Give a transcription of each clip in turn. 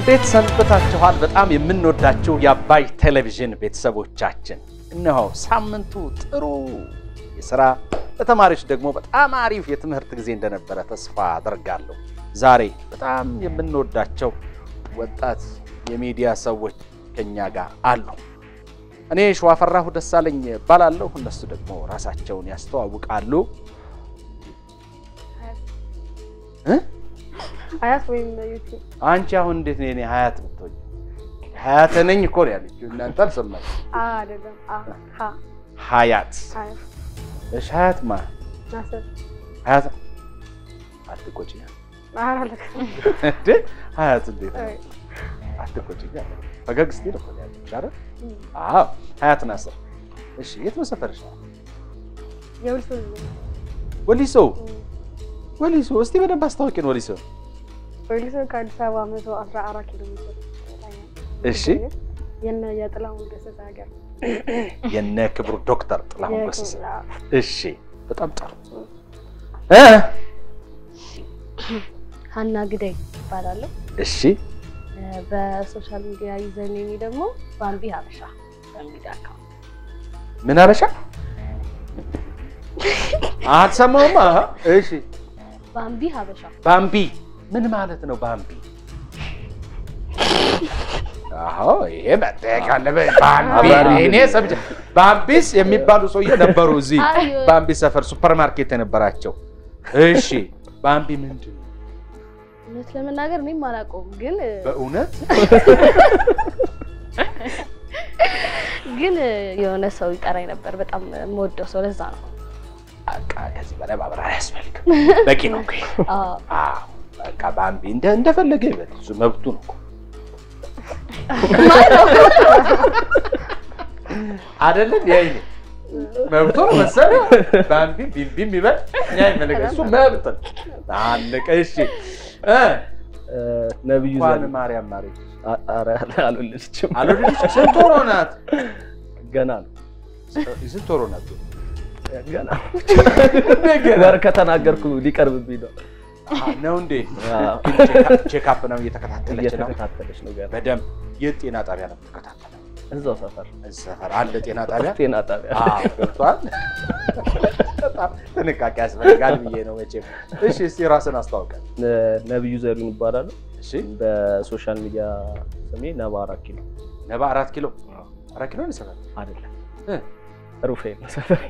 እንዴት ሰንብታችኋል? በጣም የምንወዳችሁ የአባይ ቴሌቪዥን ቤተሰቦቻችን፣ እነሆ ሳምንቱ ጥሩ የስራ ለተማሪዎች ደግሞ በጣም አሪፍ የትምህርት ጊዜ እንደነበረ ተስፋ አደርጋለሁ። ዛሬ በጣም የምንወዳቸው ወጣት የሚዲያ ሰዎች ከኛ ጋር አሉ። እኔ ሸዋፈራሁ ደሳለኝ እባላለሁ። እነሱ ደግሞ ራሳቸውን ያስተዋውቃሉ። እ? ሀያት ወይም ዩቲዩብ አንቺ አሁን እንዴት ነው የኔ ሀያት ብትሆኝ? ሀያት ነኝ እኮ ነው ያለችው። እናንተ አልሰማችም። አይደለም። ሀ ሀያት ሀያት እሺ፣ ሀያት ማ ናስር ሀያት አትቆጪ አላለክ እንዴ ሀያት እንዴት ነው? አትቆጪ ፈገግ ስትይ እኮ ነው ያለችሽ አይደል? አዎ ሀያት ናስር። እሺ የት ነው ሰፈርሽ? የውልሱ ወሊሶ ወሊሶ። እስቲ በደንብ አስታውቂን ወሊሶ። ወልሶ ከአዲስ አበባ መቶ አስራ አራት ኪሎ ሜትር እሺ የነ የጥላሁን ገሰሰ ሀገር የነ ክብሩ ዶክተር ጥላሁን ገሰሰ። እሺ በጣም ጥሩ እ ሀና ግዳይ ይባላለሁ። እሺ በሶሻል ሚዲያ ዩዘር ኔሚ ደግሞ ባምቢ ሀበሻ በሚል አካውንት ምን አበሻ አትሰማውማ? እሺ ባምቢ ሀበሻ ባምቢ ምን ማለት ነው? ባምቢ አዎ፣ ይሄ መጠየቅ አለበት። ባምቢ እኔ ሰምቼ ባምቢስ የሚባሉ ሰውዬ ነበሩ እዚህ አይ፣ ባምቢ ሰፈር ሱፐር ማርኬት የነበራቸው። እሺ ባምቢ ምንድን ነው እውነት ለመናገር እኔም አላውቀውም፣ ግን በእውነት? ግን የሆነ ሰው ይጠራኝ ነበር። በጣም የምወደው ሰው ለዛ ነው። በቃ ከዚህ በላይ ማብራሪያ አያስፈልግም። በቂ ነው እኮ ይሄ። አዎ፣ አዎ፣ በቃ ባምቢ እንደ እንደፈለገ ይበል፣ እሱ መብቱ ነው እኮ አይደለም ያይ መብቱ ነው መሰለኝ። ባምቢ ቢምቢም ይበል እኛ ይመለከት እሱ መብት ነው። አለቀ። እሺ እ ነብዩ እንኳን ዘ ማርያም ማረች ኧረ አልወለደችም አልወለደች። ስንት ወሮ ናት? ገና ነው ስንት ወሮ ናት? ገና ወር ከተናገርኩ ሊቀርብብኝ ነው አሃ፣ ነው እንዴ? አዎ። ቼክአፕ ነው እየተከታተለች ነው እየተከታተለች ነው ገና በደንብ። የት ጤና ጣቢያ ነው የምትከታተለው? እዛው ሰፈር እዚህ ሰፈር አለ ጤና ጣቢያ? ጤና ጣቢያ አዎ፣ ገብቷል። በጣም ጥንቃቄ ያስፈልጋል ብዬ ነው መቼም። እሺ፣ እስቲ ራስን አስተዋውቀን። ነብዩ ዘሪሁን ይባላለሁ እሺ፣ በሶሻል ሚዲያ ስሜ ነባ አራት ኪሎ ነባ አራት ኪሎ አራት ኪሎ ነው ሰፈር አይደለም እ ሩፋኤል ነው ሰፈሬ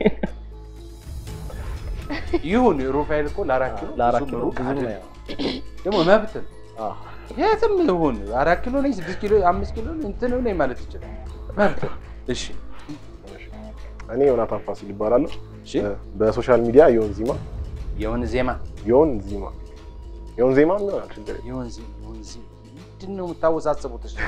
ይሁን ሩፋኤል እኮ ለአራት ኪሎ ለአራት ብዙም ኪሎ ሩቅ ብዙ ነው አይደለም። ያው ደግሞ መብት ነው። አዎ። የትም ይሁን አራት ኪሎ ነኝ ስድስት ኪሎ አምስት ኪሎ እንትን ነኝ ማለት ይችላል። መብት ነው። እሺ እኔ ዮናታን ፋሲል ይባላለሁ። እሺ በሶሻል ሚዲያ ዮን ዚማ የሆነ ዜማ ዮን ዚማ ዮን ዜማ ይሆናል ችግር የለም። የሆነ ዜ- የሆነ ዜ- ምንድን ነው የምታወሳስቡት? እሺ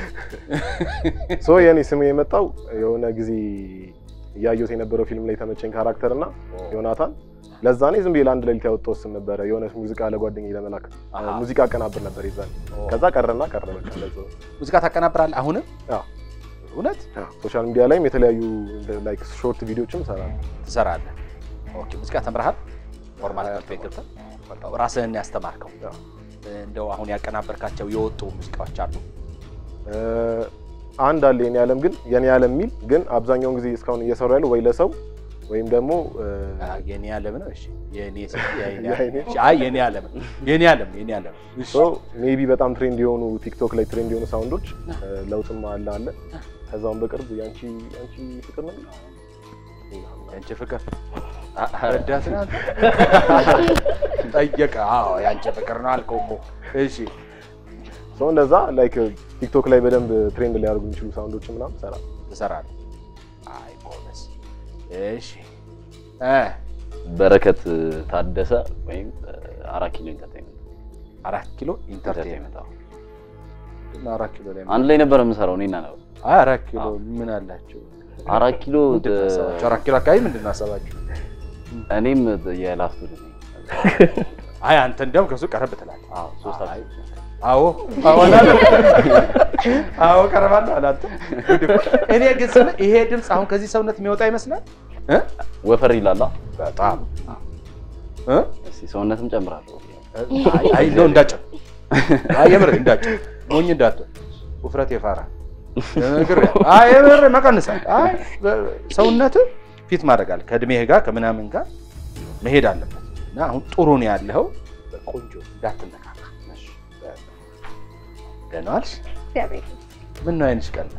ሶ የኔ ስም የመጣው የሆነ ጊዜ እያየሁት የነበረው ፊልም ላይ የተመቸኝ ካራክተር እና ዮናታን ለዛ እኔ ዝም ብዬ ለአንድ ሌሊት ያወጣሁት ስም ነበረ። የሆነ ሙዚቃ ለጓደኛዬ ለመላክ አሃ። ሙዚቃ አቀናብር ነበር ይዛል። ከዛ ቀረና ቀረ በቃ ለዛው። ሙዚቃ ታቀናብራለህ? አሁንም አዎ። እውነት ሶሻል ሚዲያ ላይም የተለያዩ ላይክ ሾርት ቪዲዮዎችም እሰራለሁ። ትሰራለህ? ኦኬ። ሙዚቃ ተምረሃል? ኖርማል ትምህርት ቤት ገብተህ በቃ ራስህን ያስተማርከው አዎ። እንደው አሁን ያቀናበርካቸው የወጡ ሙዚቃዎች አሉ? እ፣ አንድ አለ የኔ ዓለም ግን የኔ ዓለም የሚል ግን አብዛኛውን ጊዜ እስካሁን እየሰሩ ያለው ወይ ለሰው ወይም ደግሞ እ፣ አ፣ የኔ ዓለም ነው። እሺ የኔ ስም የኔ የኔ- ዓለም። እሺ፣ አይ የኔ ዓለም ነው። የኔ ዓለም የኔ ዓለም እሺ ሶ ሜቢ በጣም ትሬንድ የሆኑ ቲክቶክ ላይ ትሬንድ የሆኑ ሳውንዶች እ፣ ለውጥም አለ አለ ከዛውም በቅርብ ያንቺ ያንቺ ፍቅር ነው ያንቺ ፍቅር አ- ረዳት ናት ጠየቀ። አዎ ያንቺ ፍቅር ነው አልከው እኮ። እሺ ሶ እንደዛ ላይክ ቲክቶክ ላይ በደንብ ትሬንድ ሊያደርጉ የሚችሉ ሳውንዶች ምናምን ሰራ ትሰራለህ? አይ ጎበዝ። እሺ እ በረከት ታደሰ ወይም አራት ኪሎ ኢንተርቴይንመንት አራት ኪሎ ኢንተርቴይንመንት ኢንተርቴይንመንት አዎ። እና አራት ኪሎ ላይ አንድ ላይ ነበር የምሰራው እኔና ነው። አይ አራት ኪሎ አዎ። ምን አላቸው? አራት ኪሎ ምንድን ነው ሀሳባችሁ? አራት ኪሎ አካባቢ ምንድን ነው ሀሳባችሁ? እኔም የላስቱ ልጅ ነኝ። አይ አንተ እንዲያውም ከሱ ቀረብ ትላለህ። አዎ ሶስት አይ። አራት አዎ አዎ አላለም። አዎ ቀረባለሁ አላለም። እኔ ግን ስለ ይሄ ድምፅ አሁን ከዚህ ሰውነት የሚወጣ ይመስላል እ ወፈር ይላላ። በጣም እ እስኪ ሰውነትም ጨምራለሁ። አይ አይ ነው እንዳጭ አይ የምር እንዳጭ ሞኝ እንዳትሆን ውፍረት የፋራ ነግሬሃለሁ። አይ የምር መቀንሳል። አይ ሰውነት ፊት ማድረግ አለ ከእድሜህ ጋር ከምናምን ጋር መሄድ አለበት እና አሁን ጥሩ ነው ያለኸው። ቆንጆ እንዳትነካካ። እሺ፣ ደህና ዋልሽ? እግዚአብሔር ምን ነው አይንሽ ቀላ?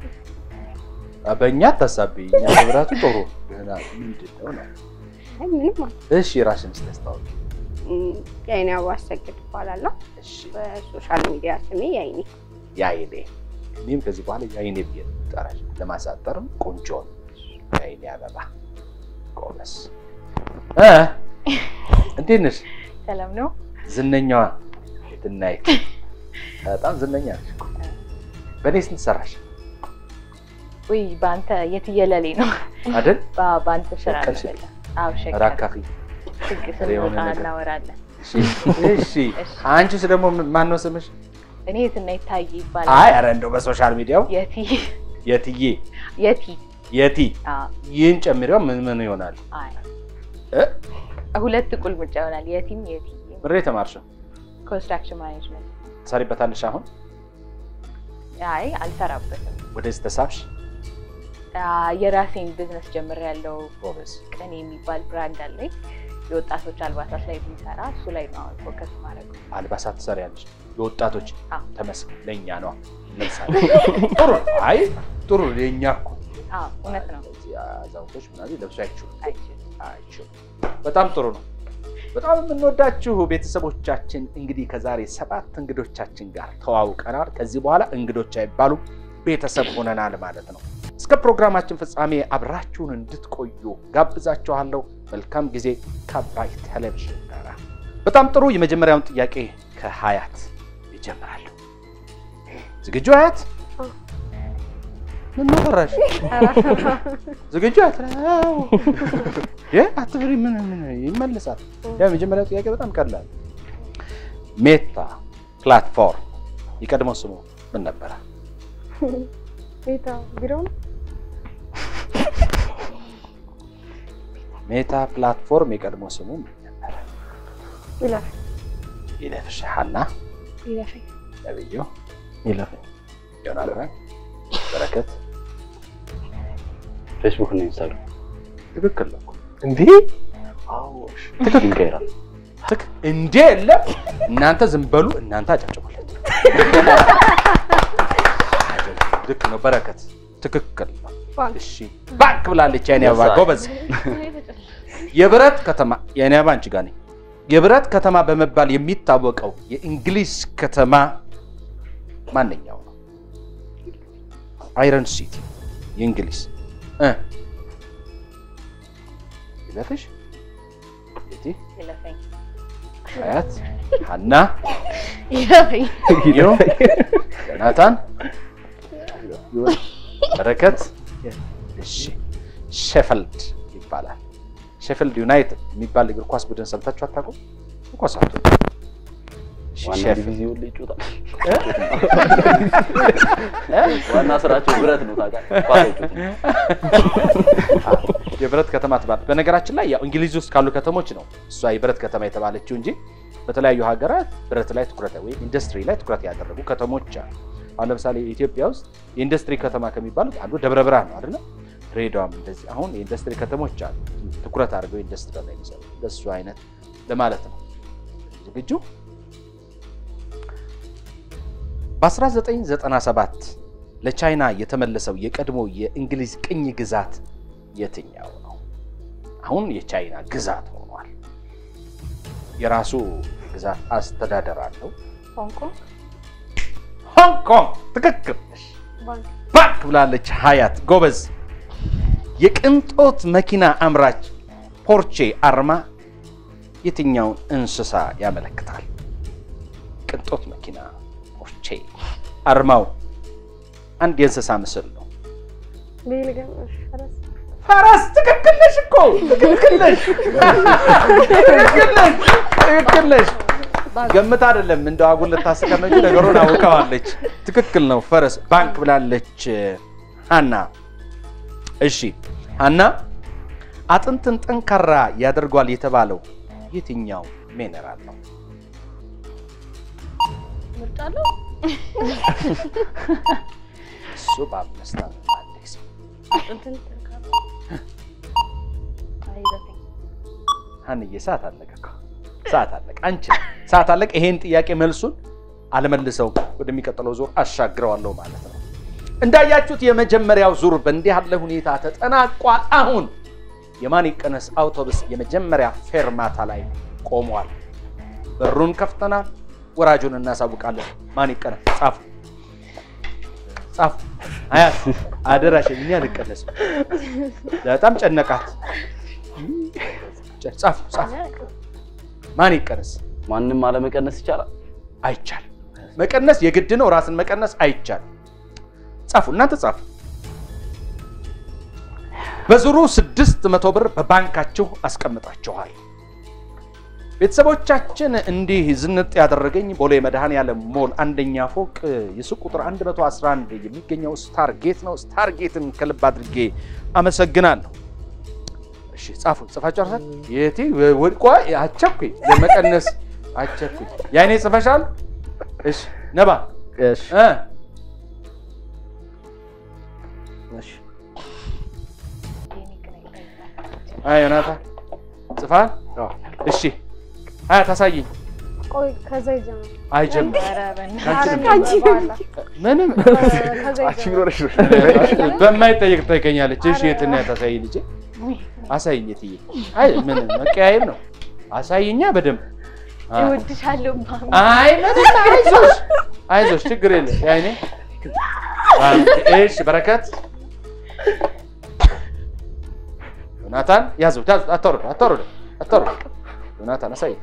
በእኛ አታሳብኝ። እኛ ህብረቱ ጥሩ ደህና ምንድን ነው ነው? አይ ምንም ማለት እሺ ራስሽን ስታስታውቂ። የአይኔ አበባ አሰግድ እባላለሁ። እሺ በሶሻል ሚዲያ ስሜ የአይኔ የአይኔ እኔም ከዚህ በኋላ የአይኔ ብዬ ነው የምጠራሽ። ለማሳጠርም ቆንጆ ነው። የአይኔ አበባ ጎበስ እ እንዴት ነሽ? ሰላም ነው። ዝነኛዋ የትናይ በጣም ዝነኛ ነሽ እኮ። በእኔ ስንት ሰራሽ ውይ በአንተ የትየለሌ ነው። አይደል? በ- በአንተ ስራ ነው ሸቀል በላ። አዎ ሸቀል ራካፊ ህግ የሆነ ስንወጣ ነገር። እናወራለን። እሺ፣ እሺ። አንቺስ ደግሞ ማን ነው ስምሽ? እኔ የትና ይታይ ይባላል። አይ ኧረ እንደው በሶሻል ሚዲያው የቲ የትዬ የቲ የቲ አዎ፣ ይህን ጨምሪው ምን ምን ይሆናል? አይ እ? ሁለት ቁልምጫ ይሆናል። የቲም የቲ ምሬ የተማርሽው ኮንስትራክሽን ማኔጅመንት። ትሰሪበታለሽ? አሁን አይ አልሰራበትም። ወደዚህ ተሳብሽ? አ፣ የራሴን ቢዝነስ ጀምሬያለሁ። ጎበዝ። ቅኔ የሚባል ብራንድ አለኝ። የወጣቶች አልባሳት ላይ የሚሰራ እሱ ላይ ነው አሁን ፎከስ ማድረግ። አልባሳት ትሰሪያለሽ? የወጣቶች አዎ። ተመስገን። ለእኛ ነው ለምሳሌ ጥሩ ነው። አይ ጥሩ ነው። የእኛ እኮ አዎ እውነት ነው። እዚህ አዛውንቶች ምናምን ለብሶ አይችሉም አይችልም። አይችሉም። በጣም ጥሩ ነው። በጣም የምንወዳችሁ ቤተሰቦቻችን እንግዲህ ከዛሬ ሰባት እንግዶቻችን ጋር ተዋውቀናል። ከዚህ በኋላ እንግዶች አይባሉም ቤተሰብ ሆነናል ማለት ነው። እስከ ፕሮግራማችን ፍጻሜ አብራችሁን እንድትቆዩ ጋብዛችኋለሁ። መልካም ጊዜ ከአባይ ቴሌቪዥን ጋር። በጣም ጥሩ። የመጀመሪያውን ጥያቄ ከሀያት ይጀምራሉ። ዝግጁ ሀያት? ምን ፈራሽ? ዝግጁ ሀያት? አዎ። እ አትፍሪ። ምን ምን ይመልሳል። ያ የመጀመሪያው ጥያቄ በጣም ቀላል። ሜታ ፕላትፎርም የቀድሞ ስሙ ምን ነበረ? ቤታ ቢሮ ነው። ሜታ ፕላትፎርም የቀድሞ ስሙ ምን ነበረ? ይለፍ ይለፍሽ ሀና ይለፈኝ ነብዩ ይለፈኝ ዮናታን በረከት ፌስቡክ እና ኢንስታግራም ትክክል ነው እኮ። እንዲህ ይቀይራል። ትክ እንዴ የለም። እናንተ ዝም በሉ። እናንተ አጨብጭቡለት። ልክ ነው። በረከት ትክክል ነው። ባንክ እሺ ባንክ ብላለች የኔ አበባ Yes, I- ጎበዝ። የብረት ከተማ የኔ አበባ አንቺ ጋር ነኝ። የብረት ከተማ በመባል የሚታወቀው የእንግሊዝ ከተማ ማንኛው ነው? አይረን ሲቲ የእንግሊዝ እ ይለፍሽ የቲ ይለፈኝ አያት ሀና ይለፈኝ ዮ ዮናታን በረከት እሺ ሼፈልድ ይባላል ሼፈልድ ዩናይትድ የሚባል እግር ኳስ ቡድን ሰምታችሁ አታውቁም ኳስ አቱ ዋና ዲቪዚዮን ላይ ይጮታል። ዋና ስራቸው ብረት ነው ታውቃለህ። ኳስ አይጮትም። የብረት ከተማ ትባል በነገራችን ላይ ያው እንግሊዝ ውስጥ ካሉ ከተሞች ነው እሷ የብረት ከተማ የተባለችው እንጂ በተለያዩ ሀገራት ብረት ላይ ትኩረት ወይም ኢንዱስትሪ ላይ ትኩረት ያደረጉ ከተሞች አሉ። አሁን ለምሳሌ ኢትዮጵያ ውስጥ የኢንዱስትሪ ከተማ ከሚባሉት አንዱ ደብረ ብርሃን ነው አይደለ? ድሬዳዋም እንደዚህ አሁን የኢንዱስትሪ ከተሞች አሉ ትኩረት አድርገው ኢንዱስትሪ ላይ የሚሰሩ እንደሱ አይነት ለማለት ነው። ዝግጁ? በ1997 ለቻይና የተመለሰው የቀድሞ የእንግሊዝ ቅኝ ግዛት የትኛው ነው? አሁን የቻይና ግዛት ሆኗል። የራሱ ግዛት አስተዳደር አለው። ሆንግ ኮንግ ሆንግ ኮንግ ትክክል። ባንክ ባክ ብላለች ሀያት ጎበዝ። የቅንጦት መኪና አምራች ፖርቼ አርማ የትኛውን እንስሳ ያመለክታል? ቅንጦት መኪና ፖርቼ አርማው አንድ የእንስሳ ምስል ነው። ቤልገም ፈረስ ፈረስ ትክክል ነሽ እኮ ትክክል ነሽ ትክክል ነሽ ትክክል ነሽ። ገምት አይደለም እንደው አጉል ልታስቀመጪ ነገሩን አውቀዋለች። ትክክል ነው ፈረስ ባንክ ብላለች ሀና። እሺ ሀና አጥንትን ጠንካራ ያደርጓል የተባለው የትኛው ሚነራል ነው? ምርጫ አለው እሱ በአምስት ዓመት አዲስ እንትን ተካለ አይ ዘጠኝ ሀንዬ ሰዓት አለቀ እኮ ሰዓት አለቀ። አንቺ ሰዓት አለቀ። ይሄን ጥያቄ መልሱን አልመልሰውም፣ ወደሚቀጥለው ዙር አሻግረዋለሁ ማለት ነው። እንዳያችሁት የመጀመሪያው ዙር በእንዲህ ያለ ሁኔታ ተጠናቋል። አሁን የማን ይቀነስ አውቶቡስ የመጀመሪያ ፌርማታ ላይ ቆሟል። በሩን ከፍተናል። ወራጁን እናሳውቃለን። ማን ይቀነስ? ጻፉ ጻፉ። አያት አደራሽን፣ እኛ አልቀነስም። በጣም ጨነቃት። ጻፉ ጻፉ። ማን ይቀነስ? ማንም አለመቀነስ ይቻላል። አይቻልም። መቀነስ የግድ ነው። ራስን መቀነስ አይቻልም። ጻፉ፣ እናንተ ጻፉ። በዙሩ ስድስት መቶ ብር በባንካችሁ አስቀምጣችኋል። ቤተሰቦቻችን እንዲህ ዝንጥ ያደረገኝ ቦሌ መድኃኔዓለም ሞል አንደኛ ፎቅ የሱቅ ቁጥር 111 የሚገኘው ስታርጌት ነው። ስታርጌትን ከልብ አድርጌ አመሰግናለሁ። እሺ ጻፉ። ጽፋችሁ አርሳል የቲ ወድቋ አቸኩኝ ለመቀነስ አቸኩኝ። ያይኔ ጽፈሻል? እሺ ነባ እሺ እ እሺ አይ ዮናታ ጽፋል? አዎ። እሺ አያ ታሳይኝ። ቆይ ከዛ ይጀምር። አይጀምር ኧረ በእናትህ። አንቺንም ከአንቺ በኋላ ምንም ከዛ አንቺ ይጀምር። ቢኖርሽ ነው። በማይጠየቅ ትጠይቀኛለች። እሺ የትና ታሳይ ልጄ አሳይኝ። የትዬ አይ ምን መቀያየም ነው። አሳይኛ በደንብ አ- እወድሻለሁ ማሚ። አይ ምንም አይዞሽ አይዞሽ ችግር የለም። ያይኔ እሺ በረከት ዮናታን ያዙት ያዙት። አታውርዱ አታውርዱ አታውርዱ። ዮናታን አሳይ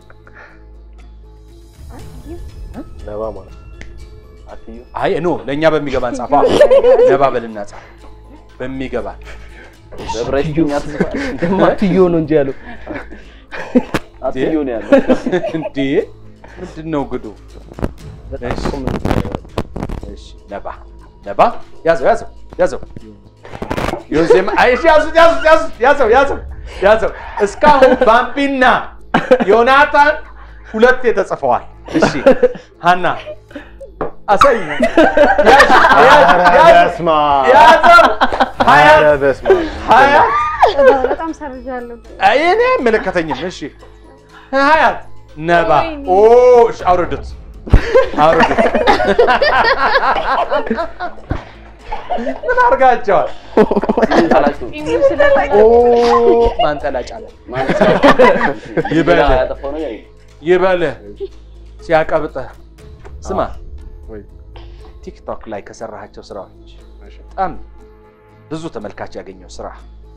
ነባ ማለት ነው። አትዩ አይ ኖ ለእኛ በሚገባን ጻፋ ነባ በልና ጻፍ በሚገባን በብረሽኛ ትዝፋል። ማትዮ ነው እንጂ ያለው አትዩ ነው ያለው። እንዴ ምንድን ነው ግዱ? እሺ እሺ ነባ ነባ ያዘው ያዘው ያዘው ዮሴም አይሽ ያዙት ያዙት ያዙት ያዘው ያዘው ያዘው እስካሁን ባምቢና ዮናታን ሁለቴ ተጽፈዋል። እሺ ሀና አሳይ ያዝ ያዝ ያዝ በስመ አብ። ያዘው ሀያት ኧረ በስመ አብ። ሀያት በጣም ሰርዣለሁ። እኔ አይመለከተኝም። እሺ ሀያት ነባ ወይኔ። ኦ እሺ አውርዱት አውርዱት። ምን አድርጋቸዋል? ጣላችሁ ኢሚው ስለላይ ኦ ማንጠላጫ አለ ማለት ይበል ያጠፋው ነገር የለም። ይበልህ ሲያቀብጥህ። ስማ ወይ ቲክቶክ ላይ ከሰራሃቸው ስራዎች እሺ። በጣም ብዙ ተመልካች ያገኘው ስራ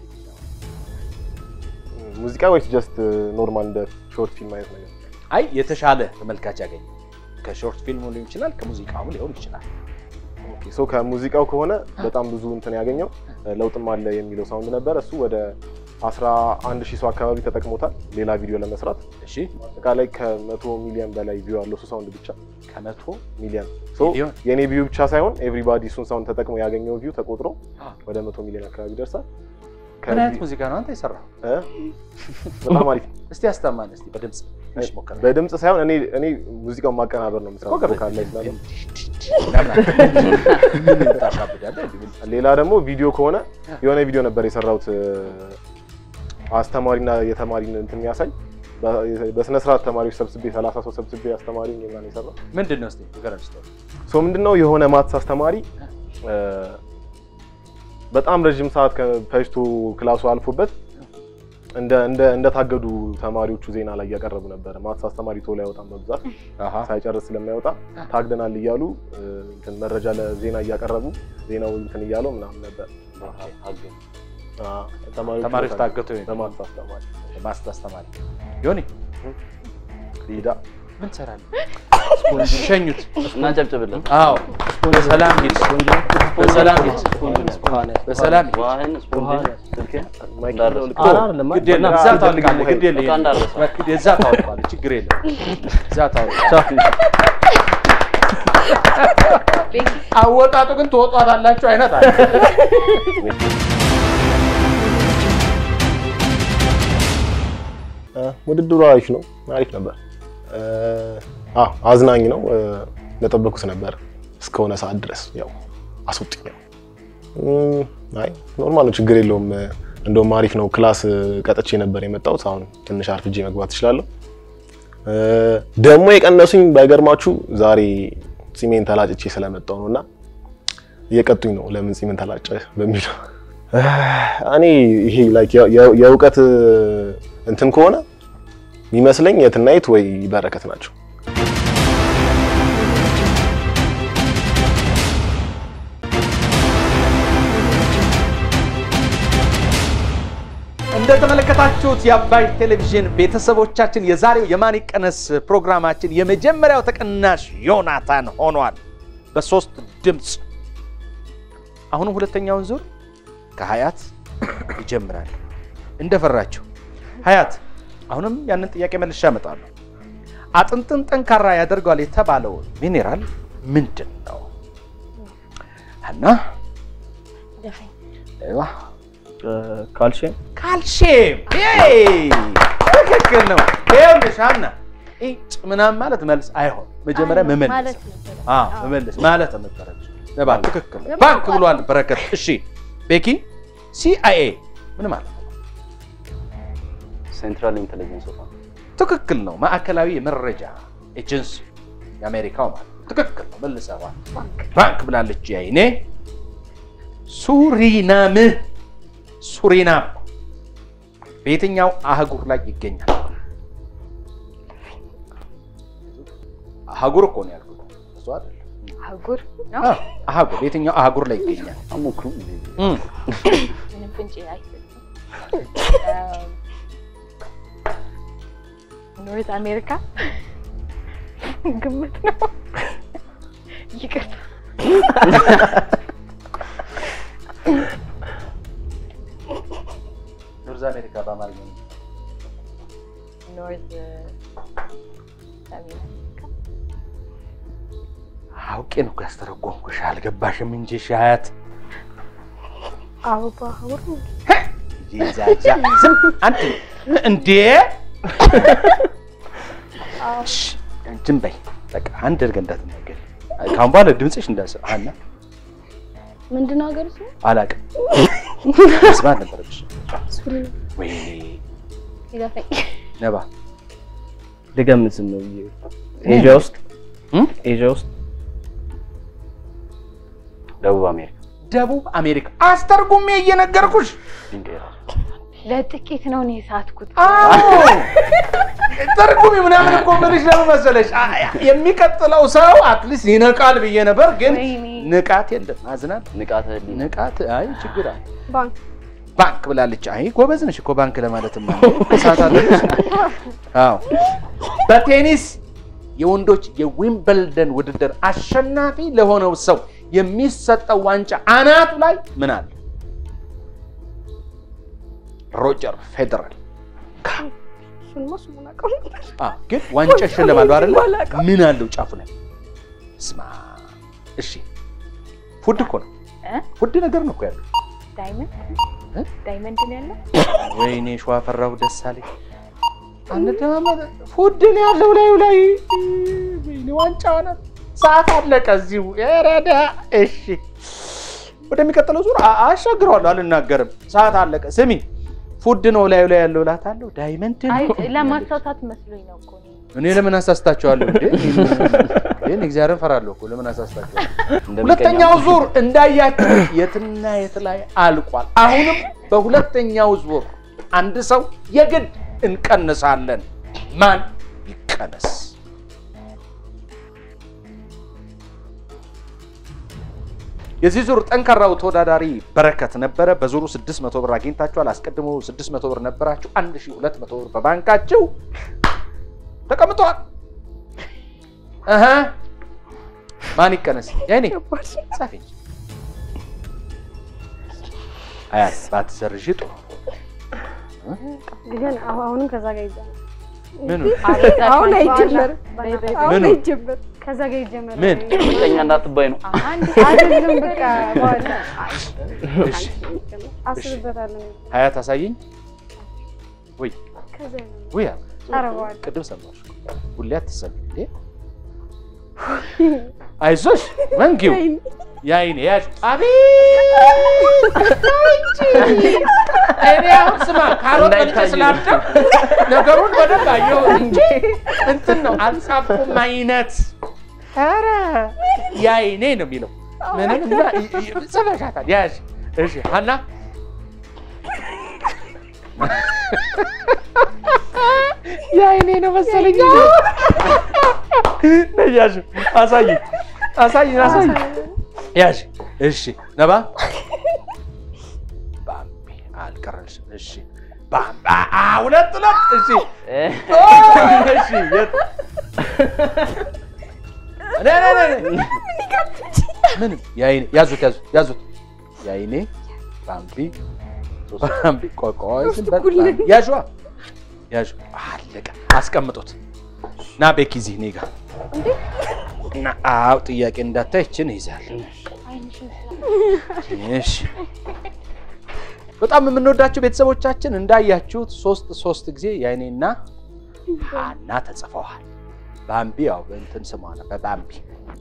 ሙዚቃ ወይስ ጀስት ኖርማል እንደ ሾርት ፊልም አይነት ነገር? አይ የተሻለ ተመልካች ያገኘው ከሾርት ፊልሙ ሊሆን ይችላል፣ ከሙዚቃውም ሊሆን ይችላል። ኦኬ ሶ ከሙዚቃው ከሆነ በጣም ብዙ እንትን ያገኘው ለውጥም አለ የሚለው ሳውንድ ነበር። እሱ ወደ 11 ሺህ ሰው አካባቢ ተጠቅሞታል ሌላ ቪዲዮ ለመስራት። እሺ አጠቃላይ ከመቶ ሚሊዮን በላይ ቪው አለው እሱ ሳውንድ ብቻ ከመቶ ሚሊዮን። ሶ ሚሊዮን? የኔ ቪው ብቻ ሳይሆን ኤቭሪባዲ እሱን ሳውንድ ተጠቅሞ ያገኘው ቪው ተቆጥሮ አ። ወደ መቶ ሚሊዮን አካባቢ ይደርሳል። ምን አይነት ከቪ- ሙዚቃ ነው አንተ የሰራው? እ? በጣም አሪፍ እስቲ አስተማን እስቲ በድምጽ ትንሽ ሞክር። በድምፅ ሳይሆን እኔ እኔ ሙዚቃውን ማቀናበር ነው የምሰራው ኮከብ ቮካል ላይ ስላለው። ምን ታሻብዳለህ? እንዲህ ምን- ሌላ ደግሞ ቪዲዮ ከሆነ የሆነ ቪዲዮ ነበር የሰራሁት እ፣ አስተማሪና የተማሪን እንትን የሚያሳይ በ- በስነ ስርዓት ተማሪዎች ሰብስቤ 30 ሰው ሰብስቤ አስተማሪ ምናምን የሰራው ምንድን ነው እስቲ ንገረን እስቲ። ሶ ምንድነው የሆነ ማትስ አስተማሪ እ፣ በጣም ረዥም ሰዓት ከ- ፈጅቶ ክላሱ አልፎበት እንደ እንደ እንደታገዱ ተማሪዎቹ ዜና ላይ እያቀረቡ ነበረ። ማትስ አስተማሪ ቶሎ አይወጣም በብዛት አሃ ሳይጨርስ ስለማይወጣ ታግደናል እያሉ እ፣ እንትን መረጃ ለዜና እያቀረቡ ዜናው እንትን እያለው ምናምን ነበር። አገኝ አ፣ ተማሪዎቹ ተማሪዎች ታገቱ ወይ? በማትስ አስተማሪ ማስት አስተማሪ ዮኒ ሊዳ ምን ትሰራለህ? ሸኙት። እና ጨብጭብለት። አዎ በሰላም ሂድ፣ በሰላም ሂድ፣ በሰላም ሂድ። ውሃህን፣ ስፖንጅህን፣ ስልክህን ማይክ እንዳትረሳ። ልክ ኧረ አይደለም ግድ የለም እዛ ታወልቃለህ። ግድ የለም እቃ እንዳትረሳ። ግድ እዛ ታወልቃለህ። ችግር የለም እዛ ታወልቃለህ። አወጣጡ ግን ትወጧታላችሁ አይነት አለ። እ፣ ውድድሩ አሪፍ ነው፣ አሪፍ ነበር። እ፣ አ አዝናኝ ነው። እ፣ እንደጠበኩት ነበር እስከሆነ ሰዓት ድረስ ያው አስወጡኝ። ያው እም፣ አይ ኖርማል ነው፣ ችግር የለውም። እንደውም አሪፍ ነው። ክላስ ቀጥቼ ነበር የመጣሁት። አሁን ትንሽ አርፍጄ መግባት እችላለሁ። እ፣ ደግሞ የቀነሱኝ ባይገርማችሁ ዛሬ ጺሜን ተላጭቼ ስለመጣሁ ነው እና እየቀጡኝ ነው። ለምን ጺምን ተላጨ በሚለው እ፣ እኔ ይሄ ላይክ የ- የእውቀት እንትን ከሆነ የሚመስለኝ የትናየት ወይ በረከት ናቸው። እንደተመለከታችሁት የአባይ ቴሌቪዥን ቤተሰቦቻችን የዛሬው የማን ይቀነስ ፕሮግራማችን የመጀመሪያው ተቀናሽ ዮናታን ሆኗል በሶስት ድምፅ። አሁንም ሁለተኛውን ዙር ከሀያት ይጀምራል። እንደፈራችሁ ሀያት፣ አሁንም ያንን ጥያቄ መልሼ አመጣለሁ። አጥንትን ጠንካራ ያደርገዋል የተባለው ሚኔራል ምንድን ነው? እና ሌላ ካልሽየም ካልሽየም ትክክል ነው። ይኸውልሽ ሀና ጭ ምናምን ማለት መልስ አይሆን መጀመሪያ መመለስ ማለት ነበረ። አዎ፣ መመለስ ማለት ነበረች። ነባ ትክክል ነው። ባንክ ብሏል በረከት። እሺ ቤኪ ሲአይኤ ምን ማለት ነው? ሴንትራል ኢንቴሊጀንስ ኦፍ ትክክል ነው። ማዕከላዊ የመረጃ ኤጀንሲ የአሜሪካው ማለት ነው። ትክክል ነው። መልሰዋል። ባንክ ብላለች። ያይኔ ሱሪናም ሱሪናም በየትኛው አህጉር ላይ ይገኛል? አህጉር እኮ ነው ያልኩት፣ እሱ አይደለም። አህጉር ነው። አዎ፣ አህጉር በየትኛው አህጉር ላይ ይገኛል? አሞክሩም እንዴ? እም፣ ምንም ፍንጭ አይሰጥም። ኖርዝ አሜሪካ ግምት ነው። ይቅርታ ኖርዝ አሜሪካ በአማርኛ ነው። ኖርዝ ሰሜን አሜሪካ አውቄ ነው እኮ ያስተረጎምኩሽ፣ አልገባሽም እንጂ ሻያት አበባ አበባ ይዛዛ ዝም አንተ እንዴ እሺ፣ ዝም በይ በቃ አንድ እርገ እንዳትናገሪ ካሁን በኋላ ድምፅሽ እንዳሰ ሀና ምንድን ነው ሀገር ስሙ? አላውቅም መስማት ነበረብሽ ሱሪና ወይኔ ይለፈኝ። ነባ ልገምት ዝም ነው ብዬ ኤዥያ ውስጥ እም? ኤዥያ ውስጥ ደቡብ አሜሪካ ደቡብ አሜሪካ አስተርጉሜ እየነገርኩሽ ድንጋይ ራሱ ለጥቂት ነው እኔ የሳትኩት። አዎ ተርጉሚ ምናምን እኮ የምልሽ ለምን መሰለሽ አ- የሚቀጥለው ሰው አትሊስት ይነቃል ብዬ ነበር ግን ወይኔ። ንቃት የለም አዝናል ንቃተ ህሊና ንቃት አይ ችግር አለ ባንክ ባንክ ብላለች አይ ጎበዝ ነሽ እኮ ባንክ ለማለትማ ሰዓት አለች አዎ በቴኒስ የወንዶች የዊምበልደን ውድድር አሸናፊ ለሆነው ሰው የሚሰጠው ዋንጫ አናቱ ላይ ምን አለ ሮጀር ፌዴራል እሱንማ ስሙን አውቀው ነበር። አዎ፣ ግን ዋንጫ ይሸለማሉ አይደለ? ምን አለው ጫፉ ላይ? ስማ፣ እሺ፣ ፉድ እኮ ነው። እ? ፉድ ነገር ነው እኮ ያለው። ዳይመንድ እ? ዳይመንድ ነው ያለው። ወይኔ ሸዋ ፈራሁ ደስ አለኝ። አንደማመጥ ፉድ ነው ያለው ላዩ ላይ። ወይኔ ዋንጫ ሆነ። ሰዓት አለቀ እዚሁ። ረዳ እሺ፣ ወደሚቀጥለው ዙር አ- አሻግረዋለሁ፣ አልናገርም። ሰዓት አለቀ። ስሚ፣ ፉድ ነው ላዩ ላይ ያለው እላታለሁ። ዳይመንድ አይ ነው ለማሳሳት መስሎኝ ነው እኮ እኔ። እኔ ለምን አሳስታቸዋለሁ እንዴ? ይህን እግዚአብሔርን ፈራለሁ እኮ ለምን አሳስታቸዋለሁ? እንደሚቀኛው ሁለተኛው ዙር እንዳያችሁ የትና የት ላይ አልቋል። አሁንም በሁለተኛው ዙር አንድ ሰው የግድ እንቀንሳለን። ማን ይቀነስ? የዚህ ዙር ጠንካራው ተወዳዳሪ በረከት ነበረ። በዙሩ 600 ብር አግኝታችኋል። አስቀድሞ 600 ብር ነበራችሁ። 1200 ብር በባንካችሁ ተቀምጧል። እህ ማን ይቀነስ? ያኔ ጻፊ እንጂ አያት ባትሰርዥ ጥሩ። ግን አሁ- አሁንም ከዛ ጋር ይጀመር። ምኑ አሁን አይጀመር፣ በይ በይ አሁን ምኑ? አይጀመር፣ ከዛ ጋር ይጀመር። ምን? ምቀኛ እንዳትባይ ነው። አንድ አይደለም በቃ በኋላ እሺ አስብበታለሁ። ሀያት አሳየኝ። ወይ ከዛ ነው ወይ ኧረ በኋላ ቅድም ሰማሽ። ሁሌ አትሰሚ እንዴ? አይዞሽ መንጊው የአይኔ ያዥ አቤት እኔ አሁን ስማ ካሮት በልቼ ስላደው ነገሩን በደንብ አየሁ እንጂ እንትን ነው አልጻፍኩም አይነት ኧረ የአይኔ ነው የሚለው ምንም እና ጽፈሻታል ያዥ እሺ ሀና የአይኔ ነው መሰለኝ ነይ ያዥ አሳይኝ አሳይኝ አሳይኝ ያዥ እሺ ነባ ባምቢ አልቀረልሽም እሺ ባምባ አ ሁለት ሁለት እሺ ኦ፣ እሺ የት ነ ነ ነ ምንም የአይኔ ያዙት ያዙት ያዙት የአይኔ ባምቢ ባምቢ ቆይ ቆይ ዝም በል ባምቢ ያዥዋ ያዥ አለቀ አስቀምጡት ና ቤኪ እዚህ እኔ ጋር እና አዎ ጥያቄ እንዳታይ ይችን ይዛል እሺ በጣም የምንወዳቸው ቤተሰቦቻችን እንዳያችሁት ሶስት ሶስት ጊዜ የአይኔና ሀና ተጽፈዋል ባምቢ ያው በእንትን ስሟ ነው በባምቢ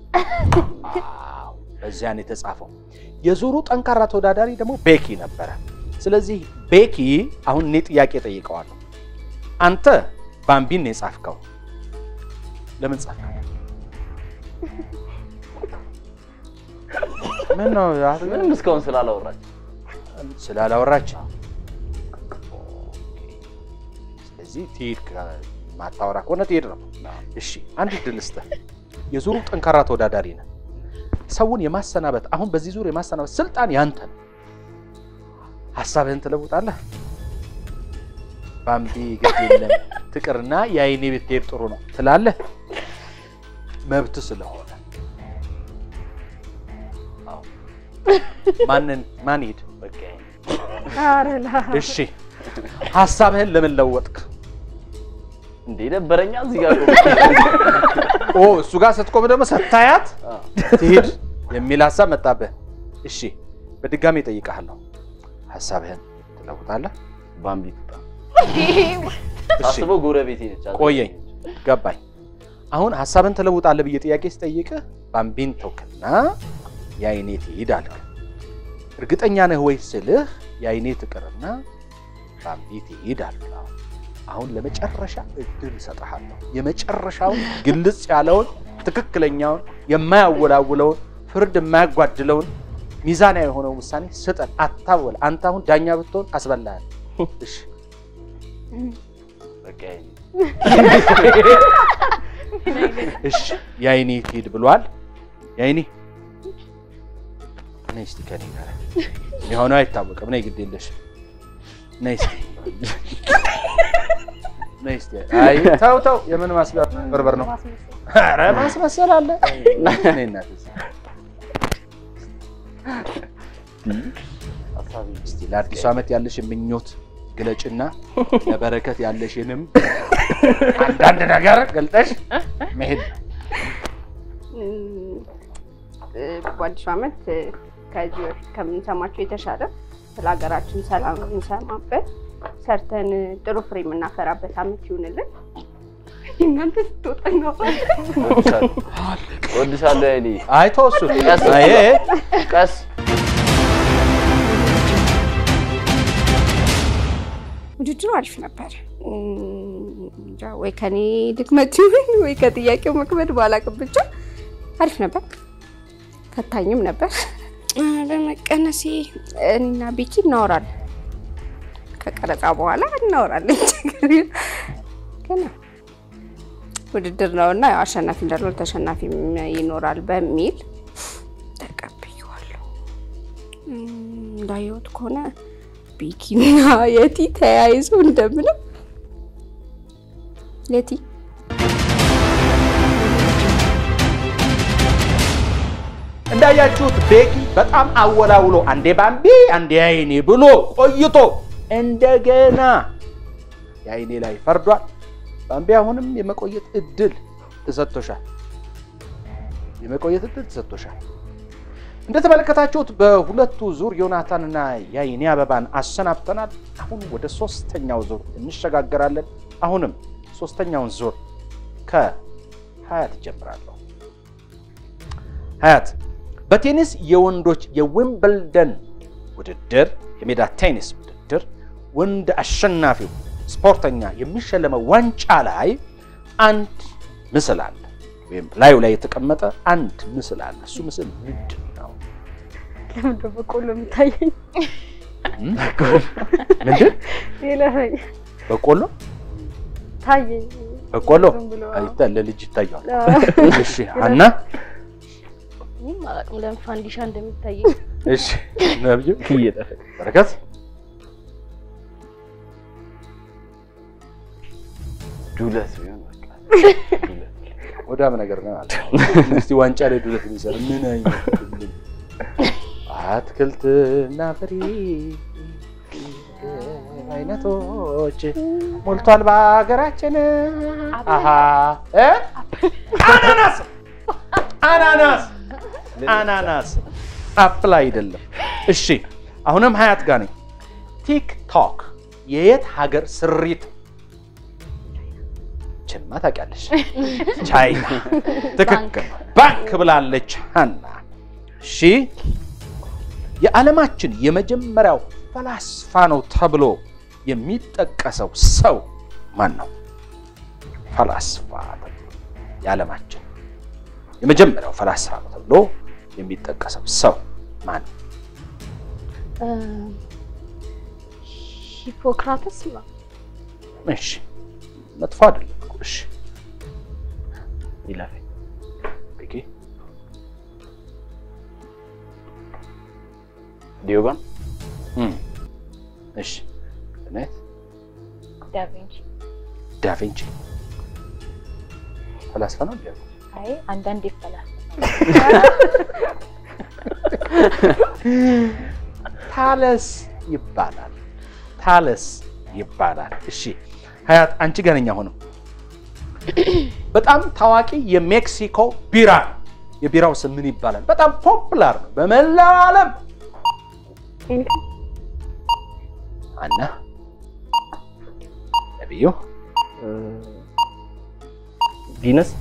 አዎ በዚያ ነው የተጻፈው የዙሩ ጠንካራ ተወዳዳሪ ደግሞ ቤኪ ነበረ ስለዚህ ቤኪ አሁን እኔ ጥያቄ ጠይቀዋለሁ አንተ ባምቢን ነው የጻፍከው ለምን ጻፍከው ምን ነው ምንም እስካሁን ስላላወራች ስላላወራች ስለዚህ ትሄድ ማታወራ ከሆነ ትሄድ ነው እሺ አንድ እድል ልስጥህ የዙሩ ጠንካራ ተወዳዳሪ ነህ ሰውን የማሰናበት አሁን በዚህ ዙር የማሰናበት ስልጣን ያንተ ነው ሀሳብህን ትለውጣለህ ባምቢ ገድ የለም ትቅርና የአይኔ ብትሄድ ጥሩ ነው ትላለህ መብት ስለሆነ አዎ። ማንን ማን ሄድ በቃ ኧረ ላ እሺ ሀሳብህን ለምን ለወጥክ እንዴ ነበረኛ እዚህ ጋር ኦ እሱ ጋር ስትቆም ደግሞ ስታያት ትሄድ የሚል ሀሳብ መጣብህ እሺ በድጋሚ እጠይቅሃለሁ ሀሳብህን ትለውጣለህ ባምቢ ትጣ እሺ ሳስበው ጎረቤቴ ነች። ቆየኝ ገባኝ አሁን ሀሳብን ትለውጣለህ ብዬ ጥያቄ ስጠይቅህ ባምቢን ተውክና የአይኔ ትሂድ አልክ እርግጠኛ ነህ ወይ ስልህ የአይኔ ትቅርና ባምቢ ትሂድ አልክ አሁን ለመጨረሻ እድል እሰጥሃለሁ የመጨረሻውን ግልጽ ያለውን ትክክለኛውን የማያወላውለውን ፍርድ የማያጓድለውን ሚዛናዊ የሆነውን ውሳኔ ስጠን አታወል አንተ አሁን ዳኛ ብትሆን አስበላሃል እሺ በቃ እሺ የአይኔ ትሂድ ብሏል። የአይኔ ነይ እስቲ ከኔ ጋር የሆነው አይታወቅም። ነይ ግድ የለሽ ነይ እስቲ ነይ እስቲ። አይ ተው ተው፣ የምን ማስበርበር ነው? ኧረ ማስመሰል አለ። ነይ እናቴ እስቲ። እስቲ ለአዲሱ ዓመት ያለሽን ምኞት ግለጭና ለበረከት ያለሽንም አንዳንድ ነገር ገልጠሽ መሄድ ነው። በአዲሱ ዓመት ከዚህ በፊት ከምንሰማቸው የተሻለ ስለ ሀገራችን ሰላም የምንሰማበት ሰርተን ጥሩ ፍሬ የምናፈራበት ዓመት ይሁንልን። እናንተ ስትወጣ ነው እወድሻለሁ እወድሻለሁ ያይኔ አይ ተወሱ ቀስ አይ ቀስ ውድድሩ አሪፍ ነበር። እንጃ ወይ ከኔ ድክመት ይሁን ወይ ከጥያቄው መክበድ ባላቅም ብቻ አሪፍ ነበር። ፈታኝም ነበር። በመቀነሴ እኔና ቤኪ እናወራለን። ከቀረጻ በኋላ እናወራለን። ችግር የለም። ግን ያው ውድድር ነው እና ያው አሸናፊ እንዳልሆነ ተሸናፊ ይኖራል በሚል ተቀብዬዋለሁ። እም፣ እንዳየሁት ከሆነ ቤኪና የቲ ተያይዞ እንደምንም የቲ እንዳያችሁት ቤኪ በጣም አወላውሎ አንዴ ባምቢ አንዴ አይኔ ብሎ ቆይቶ እንደገና የአይኔ ላይ ፈርዷል። ባምቢ አሁንም የመቆየት እድል ተሰጥቶሻል። የመቆየት እድል ተሰጥቶሻል። እንደተመለከታችሁት በሁለቱ ዙር ዮናታንና የአይኔ አበባን አሰናብተናል። አሁን ወደ ሶስተኛው ዙር እንሸጋገራለን። አሁንም ሶስተኛውን ዙር ከሀያ ትጀምራለሁ። ሀያት በቴኒስ የወንዶች የዊምብልደን ውድድር የሜዳ ቴኒስ ውድድር ወንድ አሸናፊው ስፖርተኛ የሚሸለመው ዋንጫ ላይ አንድ ምስል አለ፣ ወይም ላዩ ላይ የተቀመጠ አንድ ምስል አለ። እሱ ምስል ምንድን ነው? ለምንድን በቆሎ የሚታየኝ? ምንድን ይለፈኝ በቆሎ ታየኝ። በቆሎ ዝም ብሎ አይታ ለልጅ ይታየዋል። አዎ። እሺ ሀና እኔም አላውቅም ለምን ፋንዲሻ እንደሚታየኝ። እሺ ነብዩ እየጠፈ በረከት ዱለት ቢሆን በቃ ወዳም ነገር ነው አለ። እስቲ ዋንጫ ላይ ዱለት የሚሰራ ምን አይነት ምን? አትክልትና ፍሬ አይነቶች ሞልቷል በሀገራችን። አሃ እ? አናናስ አናናስ አናናስ አፕል አይደለም። እሺ አሁንም ሀያት ጋር ነኝ። ቲክቶክ የየት ሀገር ስሪት? ችማ ታውቂያለሽ። ቻይና ትክክል ነው። ባንክ ብላለች ሀና። እሺ የዓለማችን የመጀመሪያው ፈላስፋ ነው ተብሎ የሚጠቀሰው ሰው ማን ነው? ፈላስፋ ተብሎ የዓለማችን የመጀመሪያው ፈላስፋ ነው ተብሎ የሚጠቀሰው ሰው ማን ነው? እ፣ ሂፖክራተስ ነው። እሺ መጥፎ አይደለም እኮ። እሺ ይለፈኝ ቤኪ ዲዮጋን እም፣ እሺ እውነት ዳቪንቺ ዳቪንቺ ፈላስፋ ነው እንዴ? አይ አንዳንድ ይፈላል ታለስ ይባላል። ታለስ ይባላል። እሺ ሀያት አንቺ ገነኛ ሆነው በጣም ታዋቂ የሜክሲኮ ቢራ ነው። የቢራው ስም ምን ይባላል? በጣም ፖፑላር ነው በመላው ዓለም። ሄኒከን አና ነቢዩ ቪነስ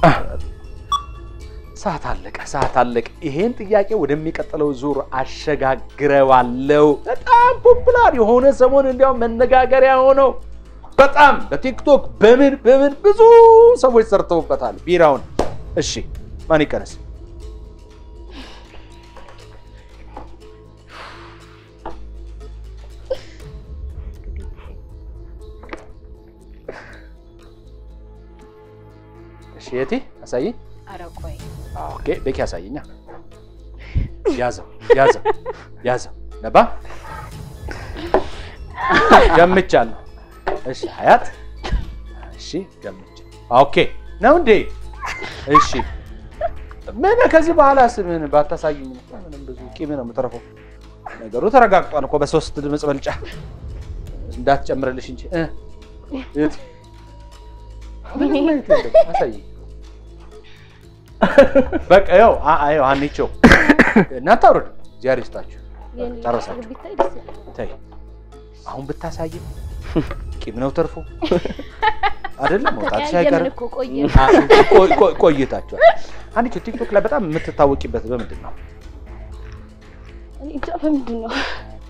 ሰዓት አለቀ፣ ሰዓት አለቀ። ይሄን ጥያቄ ወደሚቀጥለው ዙር አሸጋግረዋለው። በጣም ፖፑላር የሆነ ሰሞን እንዲያውም መነጋገሪያ ሆነው በጣም በቲክቶክ በምን በምን ብዙ ሰዎች ሰርተውበታል ቢራውን። እሺ ማን ይቀነስ? እሺ የቲ አሳይኝ። ኧረ ቆይ ኦኬ ቤኪ ያሳየኛ። ያዘው ያዘው ያዘው ነባ ገምቻለሁ። እሺ ሀያት እሺ ገምቻ ኦኬ ነው እንዴ? እሺ ምን ከዚህ በኋላ ስምህን ባታሳይኝ እኮ ምንም ብዙ ቂም ነው የምትረፈው። ነገሩ ተረጋግጧል እኮ በሶስት ድምፅ በልጫ እንዳትጨምርልሽ እንጂ እ የት ምንም ማየት የለም። አሳይኝ በቃ ያው አዮ አንቺው እናንተ አውርዱ እግዚአብሔር ይስጣችሁ። የኔ ጨረሳችሁ? ፀጉር ቢታይ ደስ ይላል። ተይ አሁን ብታሳይም ቂም ነው ተርፎ አይደለም መውጣትሽ ተቀያየምን አይቀርም። እኮ ቆየ። ቆይ- ቆይ- ቆይታችኋል። አንቺው ቲክቶክ ላይ በጣም የምትታወቂበት በምንድን ነው? እኔ እንጃ በምንድን ነው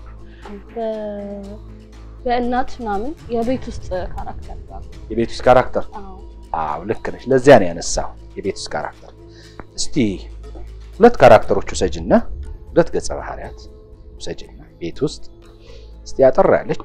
በ- በእናት ምናምን የቤት ውስጥ ካራክተር ጋር የቤት ውስጥ ካራክተር። አዎ አዎ ልክ ነሽ። ለዚያ ነው ያነሳው የቤት ውስጥ ካራክተር። እስቲ ሁለት ካራክተሮች ውሰጅና ሁለት ገጸ ባህሪያት ውሰጅና ቤት ውስጥ እስቲ ያጠር ያለች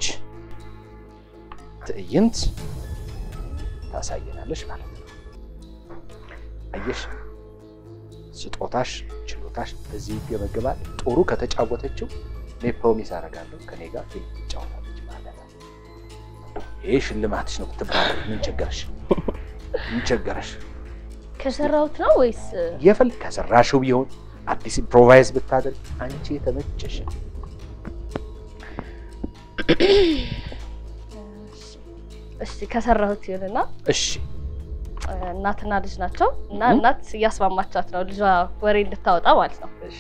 ትዕይንት ታሳየናለች ማለት ነው። አየሽ፣ ስጦታሽ፣ ችሎታሽ በዚህ ይገመገባል። ጥሩ ከተጫወተችው እኔ ፕሮሚስ አደርጋለሁ ከኔ ጋር ፊልም ትጫወታለች ማለት ነው። ይሄ ሽልማትሽ ነው ብትባል ምን ቸገረሽ? ምን ቸገረሽ? ከሰራሁት ነው ወይስ የፈል ከሰራሽው ቢሆን አዲስ ኢምፕሮቫይዝ ብታደርግ አንቺ የተመቸሽ እሺ ከሰራሁት ይሁንና እሺ እናትና ልጅ ናቸው እና እህ። እናት እያስማማቻት ነው ልጇ ወሬ እንድታወጣ ማለት ነው። እሺ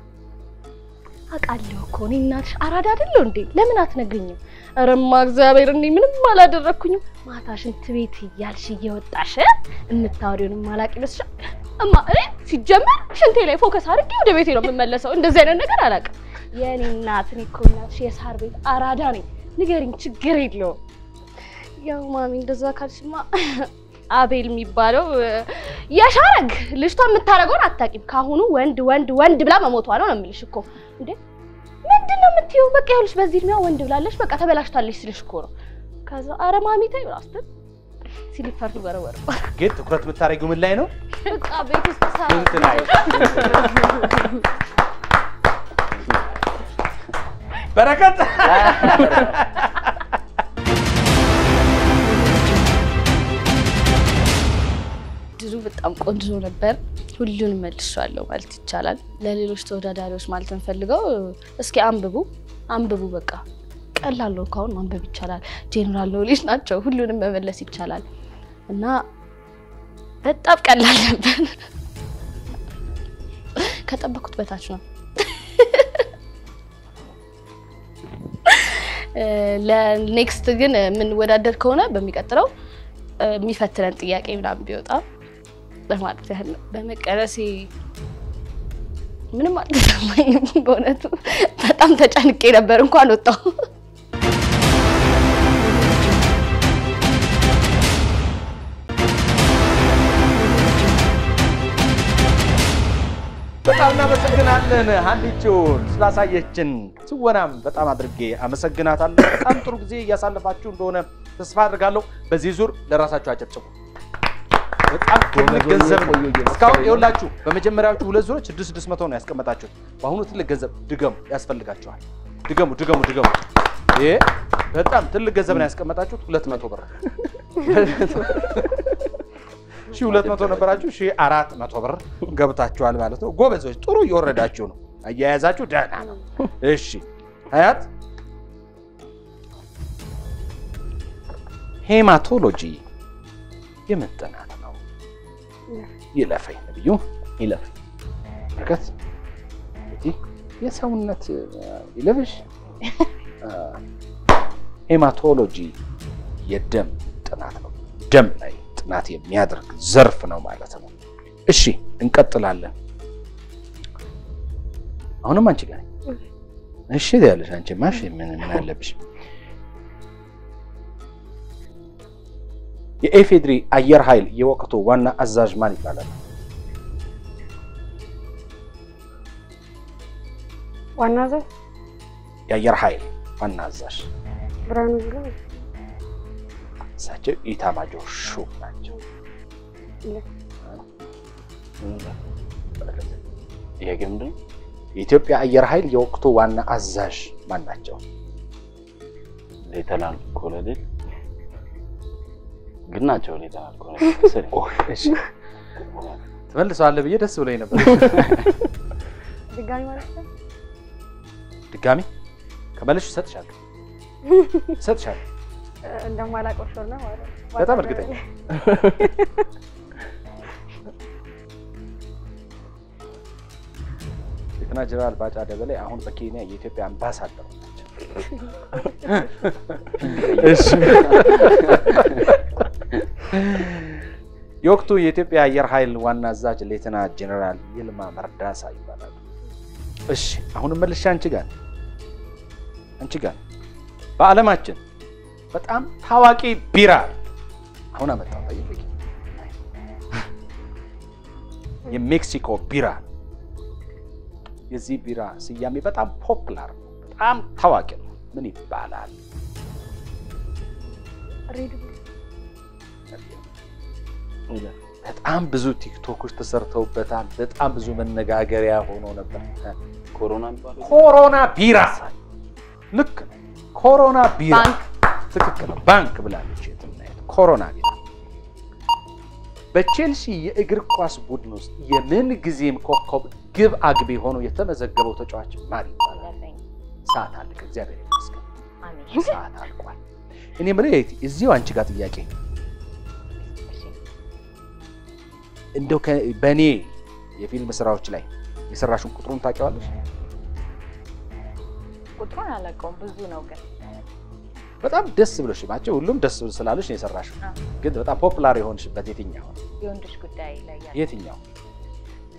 አውቃለሁ እኮ እኔ እናትሽ አራዳ አይደለሁ እንዴ? ለምን አትነግሪኝም? እረማ እግዚአብሔር እኔ ምንም አላደረግኩኝም። ማታ ሽንት ቤት እያልሽ እየወጣሽ የምታወሪውን ማላቅ ይመስልሻል? እማ እኔ ሲጀመር ሽንቴ ላይ ፎከስ አድርጌ ወደ ቤቴ ነው የምመለሰው። እንደዚህ አይነት ነገር አላውቅም። የእኔ እናት እኔ እኮ እናትሽ የሳር ቤት አራዳ ነኝ። ንገሪኝ፣ ችግር የለውም። ያው ማሚ እንደዛ ካልሽማ አቤል የሚባለው እ፣ የሻረግ ልጅቷ የምታደርገውን አታውቂም። ካሁኑ ወንድ ወንድ ወንድ ብላ መሞቷ ነው ነው የምልሽ እኮ እንዴ ምንድን ነው የምትይው? በቃ ይኸውልሽ በዚህ እድሜዋ ወንድ ብላለች፣ በቃ ተበላሽታለች ስልሽ እኮ ነው። ከዛ አረ ማሚ ተይ ብላ ስትል ሲሊፐር ወረወረ። ግን ትኩረት የምታደርጊው ምን ላይ ነው? በቃ ቤት ውስጥ ሳ ስንት ላይ? በረከት ድሩ በጣም ቆንጆ ነበር። ሁሉንም መልሻለሁ ማለት ይቻላል። ለሌሎች ተወዳዳሪዎች ማለት እንፈልገው እስኪ አንብቡ አንብቡ። በቃ ቀላል ነው። ካሁን ማንበብ ይቻላል። ጄኔራል ኖሌጅ ናቸው። ሁሉንም መመለስ ይቻላል እና በጣም ቀላል ነበር። ከጠበኩት በታች ነው። ለኔክስት ግን የምንወዳደር ከሆነ በሚቀጥለው የሚፈትነን ጥያቄ ምናምን ቢወጣ ለማለት ያህል ነው። በመቀረሴ ምንም አልተሰማኝም። በእውነቱ በጣም ተጨንቄ ነበር። እንኳን ወጣሁ። በጣም እናመሰግናለን ሀኒቾን ስላሳየችን ትወናም በጣም አድርጌ አመሰግናታለሁ። በጣም ጥሩ ጊዜ እያሳለፋችሁ እንደሆነ ተስፋ አድርጋለሁ። በዚህ ዙር ለራሳችሁ አጨብጭቡ። በጣም ትልቅ ገንዘብ ነው። እስካሁን ይኸውላችሁ በመጀመሪያዎቹ ሁለት ዙሮች ስድስት ስድስት መቶ ነው ያስቀመጣችሁት። በአሁኑ ትልቅ ገንዘብ ድገሙ፣ ያስፈልጋችኋል። ድገሙ፣ ድገሙ፣ ድገሙ። ይሄ በጣም ትልቅ ገንዘብ ነው ያስቀመጣችሁት። ሁለት መቶ ብር ሺህ ሁለት መቶ ነበራችሁ፣ ሺህ አራት መቶ ብር ገብታችኋል ማለት ነው። ጎበዞች፣ ጥሩ እየወረዳችሁ ነው። አያያዛችሁ ደህና ነው። እሺ ሀያት ሄማቶሎጂ የምን ጥናት ነው? ይለፈኝ ነብዩ ይለፍ በረከት እንግዲህ የሰውነት ይለብሽ ሄማቶሎጂ የደም ጥናት ነው። ደም ላይ ጥናት የሚያደርግ ዘርፍ ነው ማለት ነው። እሺ እንቀጥላለን። አሁንም አንቺ ጋር ነኝ። እሺ ያለሽ አንቺ ማሽ ምን ምን አለብሽ? የኢፌድሪ አየር ኃይል የወቅቱ ዋና አዛዥ ማን ይባላል? ዋና ዘ የአየር ኃይል ዋና አዛዥ ብርሃኑ ጁላ እሳቸው ኢታማጆር ሹም ናቸው። ይሄ ግን ምንድን ነው? የኢትዮጵያ አየር ኃይል የወቅቱ ዋና አዛዥ ማን ናቸው? ሌተናል ኮሎኔል ግን ናቸው። ሌተናል ኮሎኔል መሰለኝ። እሺ ትመልሰዋለህ ብዬ ደስ ብሎኝ ነበር። ድጋሚ ማለት ነው። ድጋሚ ከመለሽ እሰጥሻለሁ እሰጥሻለሁ። እንደማላውቀው ሾር ነው ማለት ነው። በጣም እርግጠኛ ሌተና ጀነራል ባጫ ደበሌ አሁን በኬንያ የኢትዮጵያ አምባሳደር ናቸው። እሺ የወቅቱ የኢትዮጵያ አየር ኃይል ዋና አዛዥ ሌተና ጀነራል ይልማ መርዳሳ ይባላሉ። እሺ አሁንም መልሻ አንቺ ጋር ነኝ። አንቺ ጋር ነኝ። በዓለማችን በጣም ታዋቂ ቢራ አሁን አመጣው ጠይቅ። የሜክሲኮ ቢራ የዚህ ቢራ ስያሜ በጣም ፖፕላር ነው፣ በጣም ታዋቂ ነው። ምን ይባላል? ሬድ ቡል በጣም ብዙ ቲክቶኮች ተሰርተውበታል። በጣም ብዙ መነጋገሪያ ሆኖ ነበር። ኮሮና የሚባለው ኮሮና ቢራ ልክ ነው። ኮሮና ቢራ ባንክ ትክክል ነው። ባንክ ብላለች የትናየት ኮሮና ቢራ በቼልሲ የእግር ኳስ ቡድን ውስጥ የምን ጊዜም ኮከብ ግብ አግቢ ሆኖ የተመዘገበው ተጫዋች ማን ይባላል? አለኝ። ሰዓት አለቀ። እግዚአብሔር ይመስገን አሜን። ሰዓት አልቋል። እኔ የምልህ እዚሁ አንቺ ጋር ጥያቄ እሺ። እንደው ከ- በእኔ የፊልም ስራዎች ላይ የሰራሽውን ቁጥሩን ታውቂዋለሽ? ቁጥሩን አላውቀውም፣ ብዙ ነው ግን በጣም ደስ ብሎሽ ናቸው። ሁሉም ደስ ስላለሽ ነው የሰራሽው። አዎ። ግን በጣም ፖፑላር የሆንሽበት የትኛው ነው? የወንዶች ጉዳይ ላይ ያለ የትኛው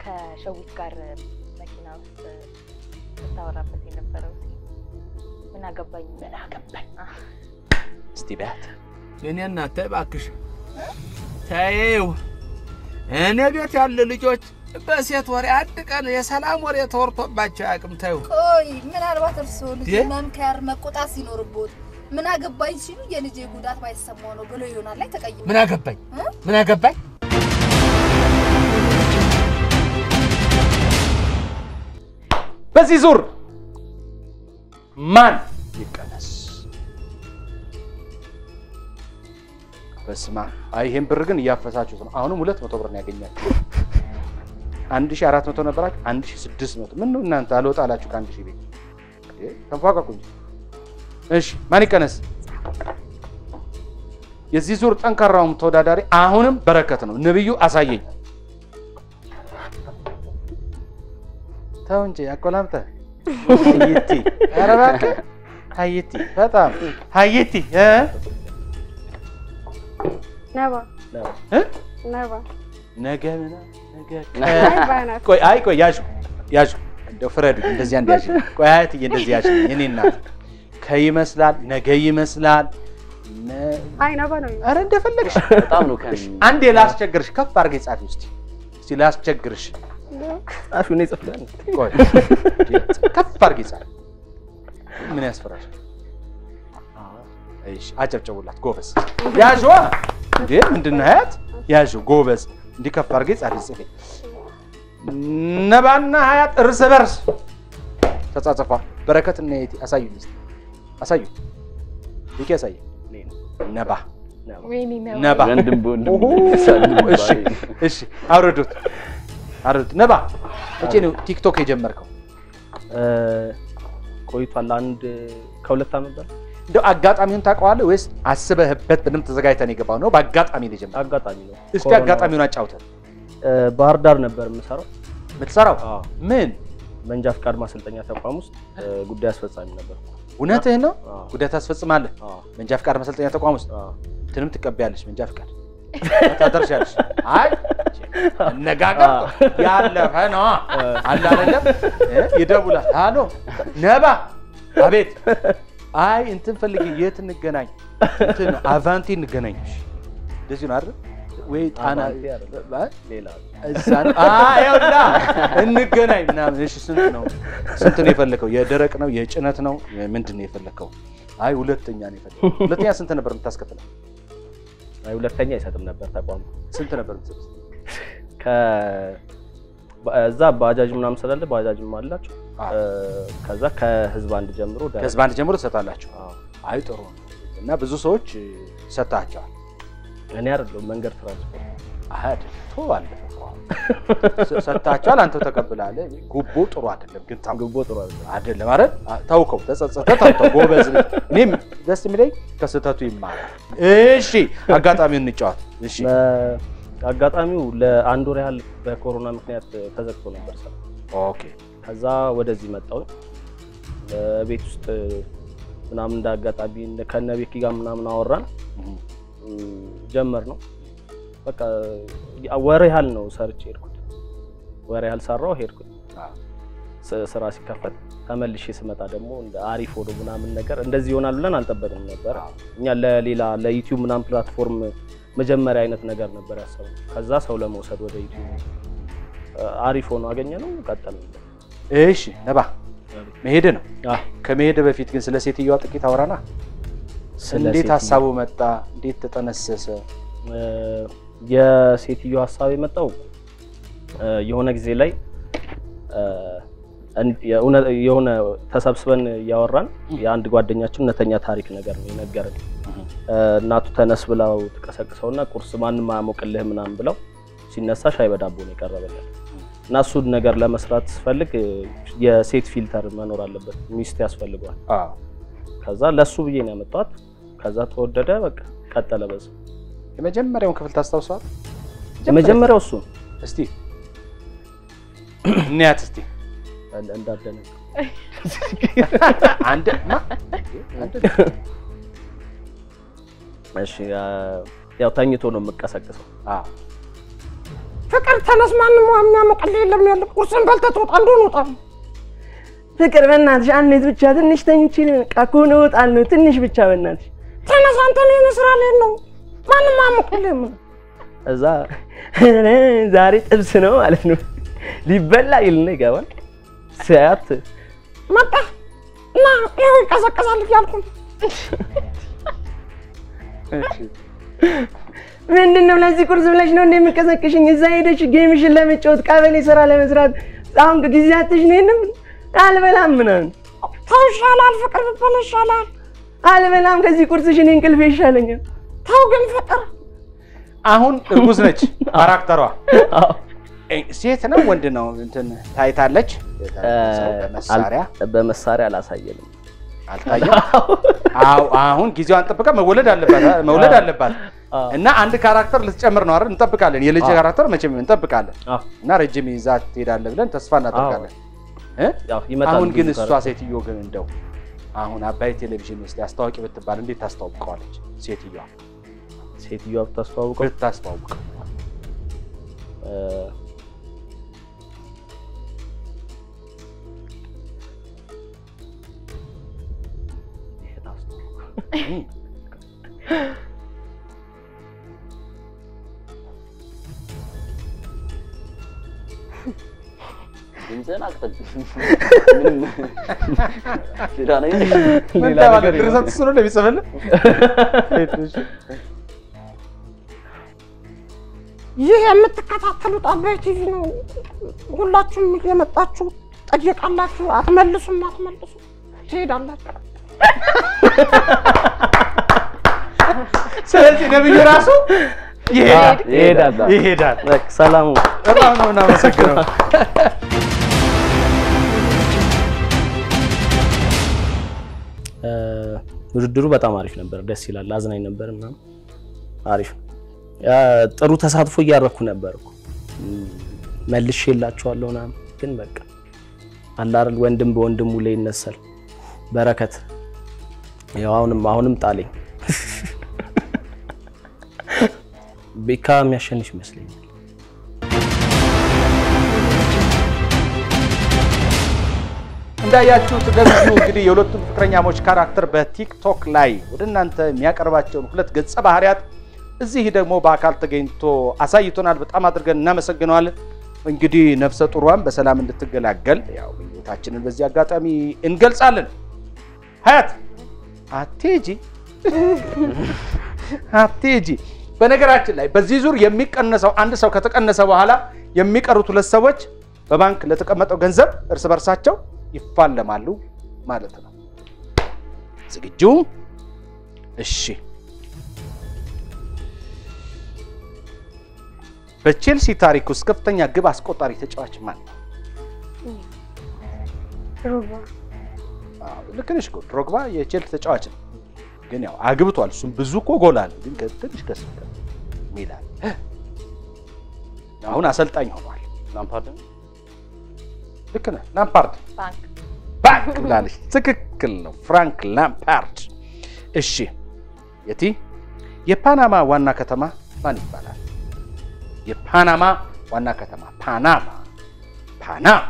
ከሸዊት ጋር መኪና ውስጥ ስታወራበት የነበረው ሲን ምን አገባኝ ምን አገባኝ እስቲ በያት እኔ እናት ተይ እባክሽ ተይው። እኔ ቤት ያሉ ልጆች በሴት ወሬ አንድ ቀን የሰላም ወሬ ተወርቶባቸው አያውቅም። ተይው ቆይ ምናልባት እርስዎ ልጅ ዴ? መምከር መቆጣት ሲኖርቦት ምን አገባኝ ሲሉ የልጄ ጉዳት ባይሰማው ነው ብሎ ይሆናል ላይ ተቀይሞ ምን አገባኝ ምን አገባኝ በዚህ ዙር ማን ይቀነስ? በስማ አይ ይሄን ብር ግን እያፈሳችሁት ነው። አሁንም ሁለት መቶ ብር ነው ያገኛችሁ። አንድ ሺህ አራት መቶ ነበራችሁ፣ አንድ ሺህ ስድስት መቶ ምን ነው እናንተ አልወጣ አላችሁ ከአንድ ሺህ ቤት እንዴ? ተንፏቀቁ እንጂ። እሺ ማን ይቀነስ? የዚህ ዙር ጠንካራውም ተወዳዳሪ አሁንም በረከት ነው። ነብዩ አሳየኝ። ተው እንጂ አቆላምጠህ ሀይቲ ኧረ እባክህ ሀይቲ በጣም ሀይቲ እ ነባ እ ነባ ነገ ምና ነገ አይ ባናት ቆይ አይ ቆይ ያዥ ያዥ እንደው ፍረዱ እንደዚህ አንድ ያዥ ቆይ አያትዬ እንደዚህ ያዥ የኔ እናት ከይመስላል ነገ ይመስላል ነ- አይ ነባ ነው ኧረ እንደፈለግሽ በጣም ነው ከን አንዴ ላስቸግርሽ ከፍ አድርገሽ ጻፊ ውስጥ እስቲ ላስቸግርሽ ጻፊ ነው ይጽፍላል። ቆይ ከፍ አድርጌ ጻፊ ምን ያስፈራሽ እሺ አጨብጨቡላት ጎበዝ ያዥዋ እንዴ ምንድን ነው ሀያት ያዥ ጎበዝ እንዲህ ከፍ አድርጌ ጻፊ ጽፌ ነባና ሀያት እርስ በርስ ተጻጽፏል በረከትና የቲ አሳዩኝ እስኪ አሳዩ ይቄ አሳየ ነባ ወይኔ ነባ ነባ ወንድም በወንድም ኦሆ፣ ይሳደባል። እሺ እሺ አውርዱት አውርዱት ነባ መቼ ነው ቲክቶክ የጀመርከው እ፣ ቆይቷል። አንድ ከሁለት ዓመት በላይ እንደው አጋጣሚውን ታውቀዋለህ ወይስ አስበህበት በደንብ ተዘጋጅተን የገባው ነው በአጋጣሚ ነው የጀመረው አጋጣሚ ነው። እስቲ ኮሮና- አጋጣሚውን አጫውተን እ፣ ባህር ዳር ነበር የምሰራው። የምትሰራው አዎ፣ ምን መንጃ ፍቃድ ማሰልጠኛ ተቋም ውስጥ እ፣ ጉዳይ አስፈጻሚ ነበር። እውነትህን ነው አዎ፣ ጉዳይ ታስፈጽማለህ አዎ፣ መንጃ ፍቃድ መሰልጠኛ ተቋም ውስጥ አዎ። እንትንም ትቀበያለሽ መንጃ ፍቃድ ታደርሻለሽ አይ አነጋገር ያለፈ ነው አለ አይደለም እ? ይደውላል አሎ ነባ አቤት አይ እንትን ፈልጌ የት እንገናኝ እንትን አቫንቲ እንገናኝ እሺ እንደዚህ ነው አይደል ወይ ጣና አቫንቲ አይደለም። አይ፣ ሌላ እዛ ነው አይ ይኸውልህ እንገናኝ ምናምን እሺ ስንት ነው ስንት ነው የፈለከው የደረቅ ነው የጭነት ነው ምንድን ነው የፈለከው አይ ሁለተኛ ነው የፈለከው ሁለተኛ ስንት ነበር የምታስከፍለው አይ ሁለተኛ አይሰጥም ነበር ተቋሙ። ስንት ነበር የምትሰጡት ከ እዛ ባጃጅ ምናምን ስላለ ባጃጅም አላቸው። አዎ። እ፣ ከዛ ከህዝብ አንድ ጀምሮ ደረጃ- ከህዝብ አንድ ጀምሮ ትሰጣላችሁ አዎ። አይ ጥሩ ነው እና ብዙ ሰዎች ሰጥታቸዋል እኔ አይደለሁም መንገድ ትራንስፖርት አይደል ቶ አለፈ እኮ አሁን። ሰ- ሰጥታቸዋል አንተው ተቀብላለህ ጉቦ ጥሩ አይደለም ግን ታው ግቦ ጥሩ አይደለም። አይደለም አይደል አ- ተውከው ተጸጸተ ታውተው ጎበዝ ነህ። እኔም ደስ የሚለኝ ከስህተቱ ይማራል እሺ አጋጣሚውን እንጫወት እሺ በ- አጋጣሚው ለአንድ ወር ያህል በኮሮና ምክንያት ተዘግቶ ነበር ስራ። ኦኬ ከዛ ወደዚህ መጣሁ። ቤት ውስጥ ምናምን እንደ አጋጣሚ እንደ- ከነ ቤኪ ጋር ምናምን አወራን እህ፣ እም፣ ጀመር ነው በቃ ወር ያህል ነው ሰርቼ ሄድኩት። ወር ያህል ሰራው ሄድኩት። አዎ። ስ- ስራ ሲከፈት ተመልሼ ስመጣ ደግሞ እንደ አሪፍ ሆኖ ምናምን ነገር እንደዚህ ይሆናል ብለን አልጠበቅንም ነበር። እኛ ለሌላ ለዩቲዩብ ምናምን ፕላትፎርም መጀመሪያ አይነት ነገር ነበር ያሰብነው። ከዛ ሰው ለመውሰድ ወደ ዩቲዩብ አ- አሪፍ ሆኖ አገኘ ነው ቀጠልን። እሺ ነባ መሄድ ነው አዎ። ከመሄድ በፊት ግን ስለ ሴትዮዋ ጥቂት አውራና ስለ እንዴት ሴትዮ- ሀሳቡ መጣ እንዴት ተጠነሰሰ እ፣ የሴትዮ ሀሳብ የመጣው እ፣ የሆነ ጊዜ ላይ እ፣ እን- የእውነ- የሆነ ተሰብስበን እያወራን የአንድ ጓደኛችን እውነተኛ ታሪክ ነገር ነው የነገረን። እ፣ እናቱ ተነስ ብለው ትቀሰቅሰውና ቁርስ ማንም አያሞቅልህ ምናምን ብለው ሲነሳ ሻይ በዳቦ ነው የቀረበለት እና እሱን ነገር ለመስራት ስፈልግ እ፣ የሴት ፊልተር መኖር አለበት፣ ሚስት ያስፈልገዋል። አዎ ከዛ ለሱ ብዬ ነው ያመጣኋት። ከዛ ተወደደ፣ በቃ ቀጠለ በዛ። የመጀመሪያውን ክፍል ታስታውሰዋል የመጀመሪያው እሱ ነው። እስቲ እንያት እስቲ እንደ- እንዳደነ አንድ ማ አንድ እሺ አ- ያው ተኝቶ ነው የምቀሰቅሰው። አዎ ፍቅር ተነስ፣ ማንም ውሃ የሚያሞቅልህ የለም ያለ ቁርስን በልተህ ትወጣ እንደሆነ ውጣ። ፍቅር በእናትሽ አንዴት ብቻ ትንሽ ተኝቼ በቃ ከሆነ እወጣለሁ። ትንሽ ብቻ በእናትሽ ተነስ፣ አንተ እኔን ስራ ላይ ነው ማንም አያሞቅልህም። እዛ ዛሬ ጥብስ ነው ማለት ነው ሊበላ ይልና ይገባል። ሲያያት መጣ እና ይኸው ይቀዘቅዛል እያልኩ ነው። ምንድን ነው ለዚህ ቁርስ ብለሽ ነው እንደምቀሰቅሽኝ? እዛ ሄደሽ ጌምሽን ለመጫወት ቀበሌ ስራ ለመስራት አሁን ጊዜ አትሽ ነው የለም አልበላም ምናምን ተው ይሻላል፣ ፍቅር ብትበላ ይሻላል። አልበላም ከዚህ ቁርስሽ እኔ እንቅልፌ ይሻለኛል። ተው ግን ፍቅር አሁን እርጉዝ ነች ካራክተሯ። ሴት ነው ወንድ ነው? እንትን ታይታለች። መሳሪያ በመሳሪያ አላሳየንም። አልታየም። አዎ አሁን ጊዜዋን ጠብቃ መወለድ አለባት መውለድ አለባት እና አንድ ካራክተር ልትጨምር ነው አይደል? እንጠብቃለን። የልጅ አዎ። ካራክተር መቼም እንጠብቃለን አዎ። እና ረጅም ይዛ ትሄዳለህ ብለን ተስፋ እናደርጋለን። እ? ያው ይመጣል አሁን ግን ብዙ እሷ ካራክተር። ሴትዮ ግን እንደው አሁን አባይ ቴሌቪዥን ውስጥ አስታዋቂ ብትባል እንዴት ታስተዋውቀዋለች? ሴትዮዋ ሴትዮዋ ብታስተዋውቀው ብታስተዋውቀው እ፣ ድምፅህን አቅጥል። ምንም ሌላ ነገር ምን ተባለ? ድርሰት እሱ ነው እንደሚጽፍልህ? ይህ የምትከታተሉት አባይ ቲቪ ነው። ሁላችሁም እየመጣችሁ ጠየቃላችሁ፣ አትመልሱም፣ አትመልሱ ትሄዳላችሁ። ስለዚህ ነብዩ ራሱ ይሄዳል ይሄዳል ይሄዳል። በቃ ሰላሙ በጣም ነው እናመሰግነው። እ፣ ውድድሩ በጣም አሪፍ ነበር፣ ደስ ይላል፣ አዝናኝ ነበር እና አሪፍ ነው። ያ ጥሩ ተሳትፎ እያደረኩ ነበር እኮ እም፣ መልሼ የላቸዋለሁ ምናምን፣ ግን በቃ አለ አይደል ወንድም በወንድሙ ላይ ይነሳል። በረከት ያው አሁንም አሁንም ጣለኝ። ቤካ የሚያሸንፍ ይመስለኛል። እንዳያችሁት ነብዩ እንግዲህ የሁለቱም ፍቅረኛሞች ካራክተር በቲክቶክ ላይ ወደ እናንተ የሚያቀርባቸውን ሁለት ገጸ ባህሪያት እዚህ ደግሞ በአካል ተገኝቶ አሳይቶናል። በጣም አድርገን እናመሰግነዋለን። እንግዲህ ነፍሰ ጡሯን በሰላም እንድትገላገል ያው ምኞታችንን በዚህ አጋጣሚ እንገልጻለን። ሀያት አትሄጂ አትሄጂ። በነገራችን ላይ በዚህ ዙር የሚቀነሰው አንድ ሰው ከተቀነሰ በኋላ የሚቀሩት ሁለት ሰዎች በባንክ ለተቀመጠው ገንዘብ እርስ በርሳቸው ይፋለማሉ ማለት ነው። ዝግጁ? እሺ። በቼልሲ ታሪክ ውስጥ ከፍተኛ ግብ አስቆጣሪ ተጫዋች ማን ነው? ድሮግባ አዎ፣ ልክ ነሽ እኮ ድሮግባ የቼልሲ ተጫዋች ነው፣ ግን ያው አግብቷል። እሱም ብዙ እኮ ጎል አለ፣ ግን ከ- ትንሽ ከሱ ጋር ሚላን አሁን አሰልጣኝ ሆኗል። ላምፓርድ ነው? ልክ ነህ። ላምፓርድ ባንክ ባንክ ብላለች። ትክክል ነው። ፍራንክ ላምፓርድ። እሺ የቲ የፓናማ ዋና ከተማ ማን ይባላል? የፓናማ ዋና ከተማ ፓናማ ፓናማ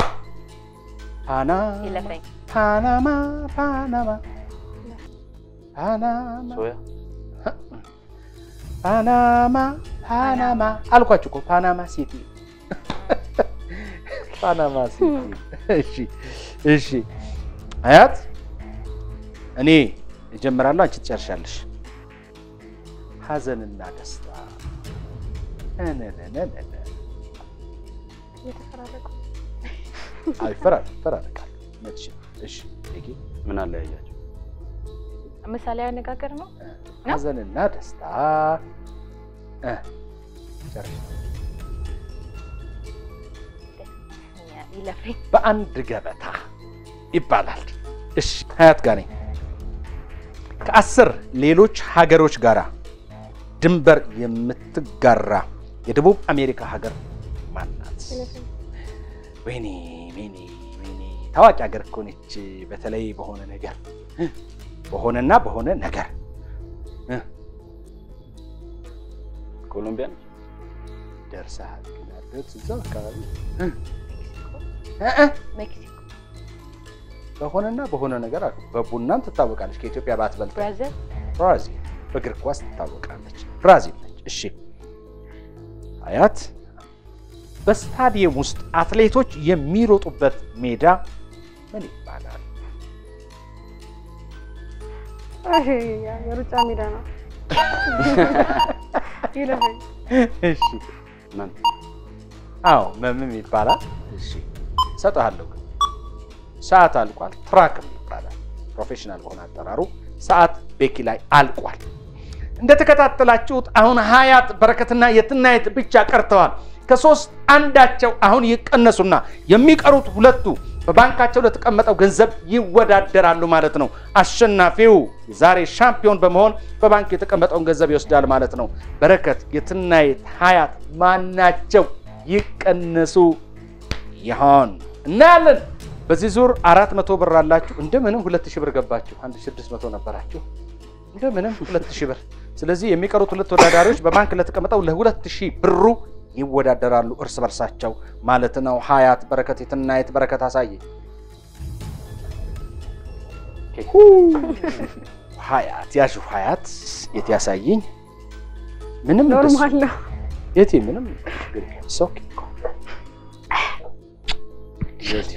ፓናማ ይለፈኝ ፓናማ ፓናማ ፓናማ ሶያ ፓናማ ፓናማ አልኳችሁ እኮ ፓናማ ሲቲ ፓናማ ሲቲ። እሺ እሺ፣ አያት እኔ እጀምራለሁ፣ አንቺ ትጨርሻለሽ። ሀዘንና ደስታ ነነነነነ እየተፈራረቁ አዎ፣ ይፈራል ይፈራረቃል። እውነትሽ ነው። እሺ ጌ ምን አለያያቸው? ምሳሌያዊ አነጋገር ነው። ሀዘንና ደስታ እ ጨርሽ። ይለፈኝ በአንድ ገበታ ይባላል። እሺ ሀያት ጋር ነኝ። ከአስር ሌሎች ሀገሮች ጋራ ድንበር የምትጋራ የደቡብ አሜሪካ ሀገር ማናት? ወይኔ ወይኔ ወይኔ ታዋቂ ሀገር እኮ ነች። በተለይ በሆነ ነገር በሆነና በሆነ ነገር ኮሎምቢያ ነች? ደርሰሃል። ግን አትደርስ እዛው አካባቢ እ እ እ ሜክሲኮ፣ በሆነና በሆነ ነገር አሉ። በቡናም ትታወቃለች። ከኢትዮጵያ ባትበልጥ ብራዚል፣ ብራዚል በእግር ኳስ ትታወቃለች። ብራዚል ነች። እሺ አያት በስታዲየም ውስጥ አትሌቶች የሚሮጡበት ሜዳ ምን ይባላል? አይ፣ የሩጫ ሜዳ ነው። ይለፈኝ እሺ መም አዎ መምም ይባላል። እሺ እሰጥሃለሁ። ግን ሰዓት አልቋል። ትራክም ይባላል ፕሮፌሽናል በሆነ አጠራሩ። ሰዓት ቤኪ ላይ አልቋል። እንደተከታተላችሁት አሁን ሀያት በረከትና የትናየት ብቻ ቀርተዋል። ከሶስት አንዳቸው አሁን ይቀነሱና የሚቀሩት ሁለቱ በባንካቸው ለተቀመጠው ገንዘብ ይወዳደራሉ ማለት ነው። አሸናፊው የዛሬ ሻምፒዮን በመሆን በባንክ የተቀመጠውን ገንዘብ ይወስዳል ማለት ነው። በረከት፣ የትናየት፣ ሀያት ማናቸው ይቀነሱ ይሆን እናያለን። በዚህ ዙር አራት መቶ ብር አላችሁ። እንደምንም ሁለት ሺህ ብር ገባችሁ። አንድ ሺህ ስድስት መቶ ነበራችሁ። እንደምንም ሁለት ሺህ ብር። ስለዚህ የሚቀሩት ሁለት ተወዳዳሪዎች በባንክ ለተቀመጠው ለሁለት ሺህ ብሩ ይወዳደራሉ እርስ በርሳቸው ማለት ነው። ሀያት በረከት፣ የትናየት በረከት አሳየ ሀያት ያዥ ሀያት የት ያሳየኝ ምንም ኖርማል ነው። የት ምንም ችግር የለም። It's okay እኮ። የት?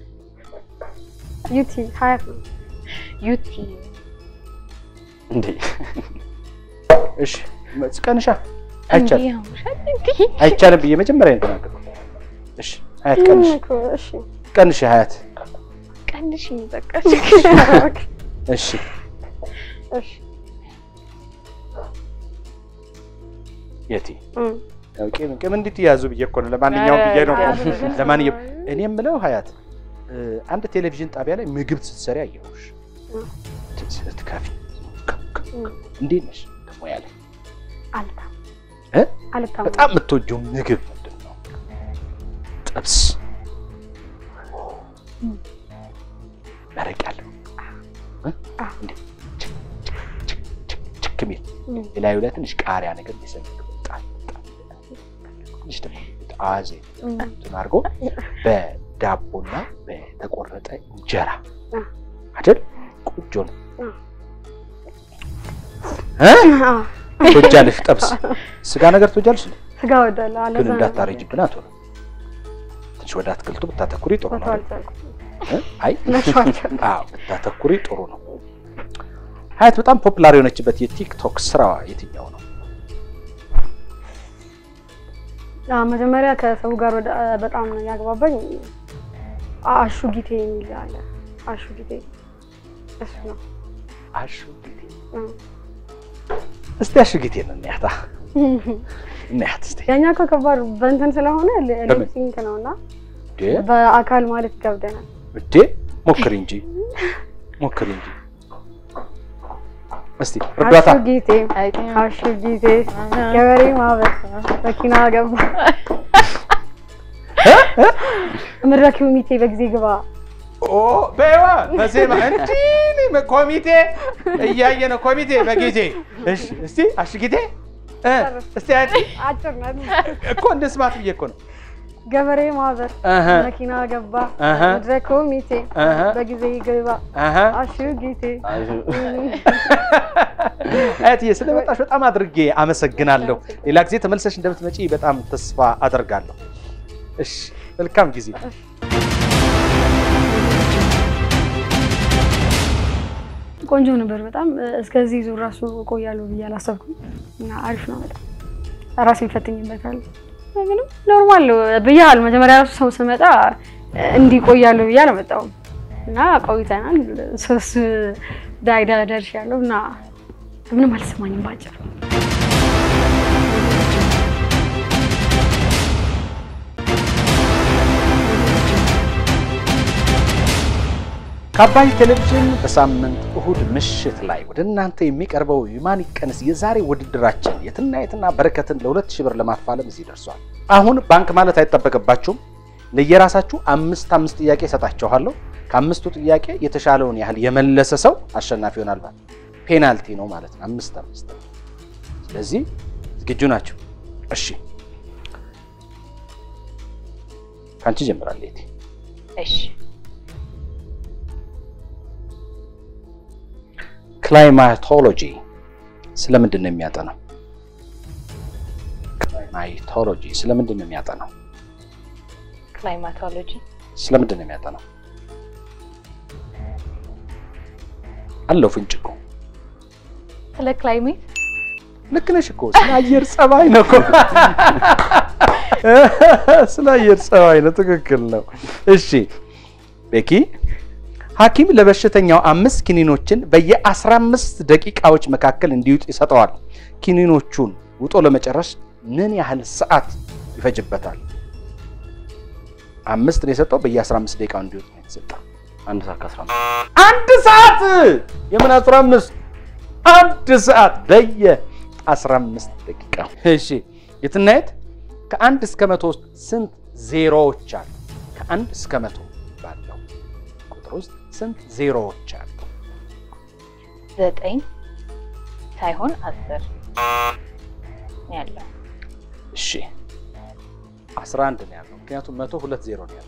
ዩቲ ሀያት ነው። ዩቲ እንዴ እሺ ቀንሻ አይቻልም እንዲህ ያምሻል እንዲህ አይቻልም ብዬ መጀመሪያ ነው የተናገርኩት። እሺ ሀያት ቀንሽ እኮ እሺ ቀንሽ ሀያት ቀንሽ በቃ እሺ እሺ የቲ እም፣ ያው ቂም ቂም እንድትያዙ ብዬ እኮ ነው። ለማንኛውም ብዬ ነው እኮ። አይ፣ ለማንኛውም እኔ የምለው ሀያት እ፣ አንድ ቴሌቪዥን ጣቢያ ላይ ምግብ ስትሰሪ አየሁሽ እም፣ ስትከፊ እም፣ እንዴት ነሽ ሙያ ላይ አልታም እ? አልታም በጣም የምትወጂው ምግብ ምንድን ነው? ጥብስ መረቅ ያለው እ? እንዴ ችክ ችክ ችክ ችክ ችክ የሚል እም፣ የላዩ ላይ ትንሽ ቃሪያ ነገር ሊሰንቅ በጣም በጣም ትንሽ ደግሞ ጣዜ እም፣ እንትን አድርጎ በዳቦና በተቆረጠ እንጀራ አ፣ አይደል? ቆንጆ ነው። አ፣ እ? አ፣ ትወጃለሽ? ጥብስ ስጋ ነገር ትወጃለሽ? ስጋ ወዳለሁ አለ ግን እንዳታረጅብን አቶ ነው። ትንሽ ወደ አትክልቱ ብታተኩሪ ጥሩ ነው። እ? አይ አዎ ብታተኩሪ ጥሩ ነው። ሀያት በጣም ፖፑላር የሆነችበት የቲክቶክ ስራዋ የትኛው ነው? መጀመሪያ ከሰው ጋር ወደ በጣም ያግባባኝ አሹ ጊቴ የሚል አለ። አሹ ጊቴ እሱ ነው። አሹ ጊቴ እም። እስቲ አሹ ጊቴ ነው እናያታ እናያት እስቲ ያኛ እኮ ከባድ በእንትን ስለሆነ በምን? ሊፕሲንክ ነው እና እንዴ በአካል ማለት ይከብደናል። እንዴ ሞክሪ እንጂ ሞክሪ እንጂ እስቲ እርዳታ አሹ ጊቴ አሹ ጊቴ ገበሬ ማህበር መኪና ገባ መድረክ ኮሚቴ በጊዜ ግባ ኦ በይዋ በዜማ እንጂ ኮሚቴ እያየ ነው ኮሚቴ በጊዜ እሺ እስቲ አሹ ጊቴ እ እስቲ አንቺ አጭር ናት። እኮ እንደ ስማት ብዬ እኮ ነው ገበሬ ማህበር አሀ። መኪና ገባ አሀ። መድረክ ኮሚቴ አሀ። በጊዜ ግባ አሀ። አሹ ጊቴ አያትዬ ስለመጣሽ በጣም አድርጌ አመሰግናለሁ። ሌላ ጊዜ ተመልሰሽ እንደምትመጪ በጣም ተስፋ አደርጋለሁ። እሺ፣ መልካም ጊዜ። ቆንጆ ነበር በጣም እስከዚህ ዙር ራሱ እቆያለሁ ብዬ አላሰብኩም እና አሪፍ ነው በጣም ራሴን ፈትኝበታለሁ ምንም ኖርማል ነው ብያለሁ መጀመሪያ ራሱ ሰው ስመጣ እንዲቆያለሁ ብዬ አልመጣሁም እና ቆይተናል ሶስት ዳይዳ ደርሻለሁ እና ምንም አልሰማኝም ባጭሩ ከአባይ ቴሌቪዥን በሳምንት እሁድ ምሽት ላይ ወደ እናንተ የሚቀርበው የማን ይቀንስ የዛሬ ውድድራችን የትና የትና በረከትን ለሁለት ሺህ ብር ለማፋለም እዚህ ደርሷል። አሁን ባንክ ማለት አይጠበቅባችሁም። ለየራሳችሁ አምስት አምስት ጥያቄ እሰጣችኋለሁ። ከአምስቱ ጥያቄ የተሻለውን ያህል የመለሰ ሰው አሸናፊ ይሆናል። ማለት ፔናልቲ ነው ማለት ነው። አምስት አምስት። ስለዚህ ዝግጁ ናቸው? እሺ ከአንቺ ጀምራለሁ የቴ እሺ ክላይማቶሎጂ ስለምንድን ነው የሚያጠናው? ክላይማቶሎጂ ስለምንድን ነው የሚያጠናው? ክላይማቶሎጂ ስለምንድን ነው የሚያጠናው? አለው ፍንጭ እኮ ስለ ክላይሜት ልክ ነሽ እኮ ስለ አየር ጸባይ ነው እኮ ስለ አየር ጸባይ ነው። ትክክል ነው። እሺ ቤኪ ሐኪም ለበሽተኛው አምስት ኪኒኖችን በየአስራ አምስት ደቂቃዎች መካከል እንዲውጥ ይሰጠዋል። ኪኒኖቹን ውጦ ለመጨረስ ምን ያህል ሰዓት ይፈጅበታል? አምስት ነው የሰጠው። በየአስራ አምስት ደቂቃው እንዲውጥ ነው የተሰጠው። አንድ ሰዓት ከአስራ አምስት አንድ ሰዓት የምን አስራ አምስት አንድ ሰዓት በየ አስራ አምስት ደቂቃ። እሺ የትናየት ከአንድ እስከ መቶ ስንት ዜሮዎች አሉ? ከአንድ እስከ መቶ ባለው ቁጥር ውስጥ ስንት ዜሮዎች አሉ? ዘጠኝ ሳይሆን አስር ነው ያለው። እሺ አስራ አንድ ነው ያለው። ምክንያቱም መቶ ሁለት ዜሮ ነው ያለው።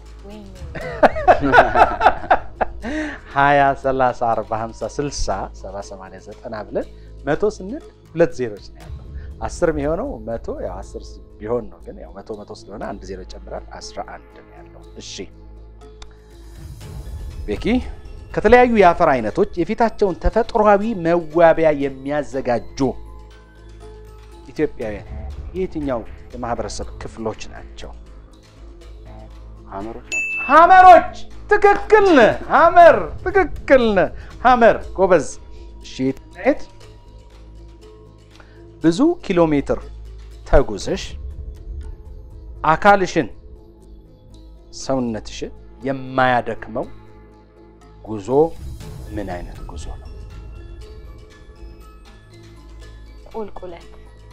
ሀያ ሰላሳ አርባ ሀምሳ ስልሳ ሰባ ሰማንያ ዘጠና ብለን መቶ ስንል ሁለት ዜሮች ነው ያለው። አስር የሚሆነው መቶ ያው አስር ቢሆን ነው፣ ግን ያው መቶ መቶ ስለሆነ አንድ ዜሮ ይጨምራል። አስራ አንድ ነው ያለው። እሺ ቤኪ ከተለያዩ የአፈር አይነቶች የፊታቸውን ተፈጥሯዊ መዋቢያ የሚያዘጋጁ ኢትዮጵያውያን የየትኛው የማህበረሰብ ክፍሎች ናቸው? ሀመሮች ሀመሮች። ትክክል ነህ። ሀመር ትክክል ነህ። ሀመር ጎበዝ። እሺ የት ብዙ ኪሎ ሜትር ተጉዘሽ አካልሽን ሰውነትሽን የማያደክመው ጉዞ ምን አይነት ጉዞ ነው? ቁልቁለት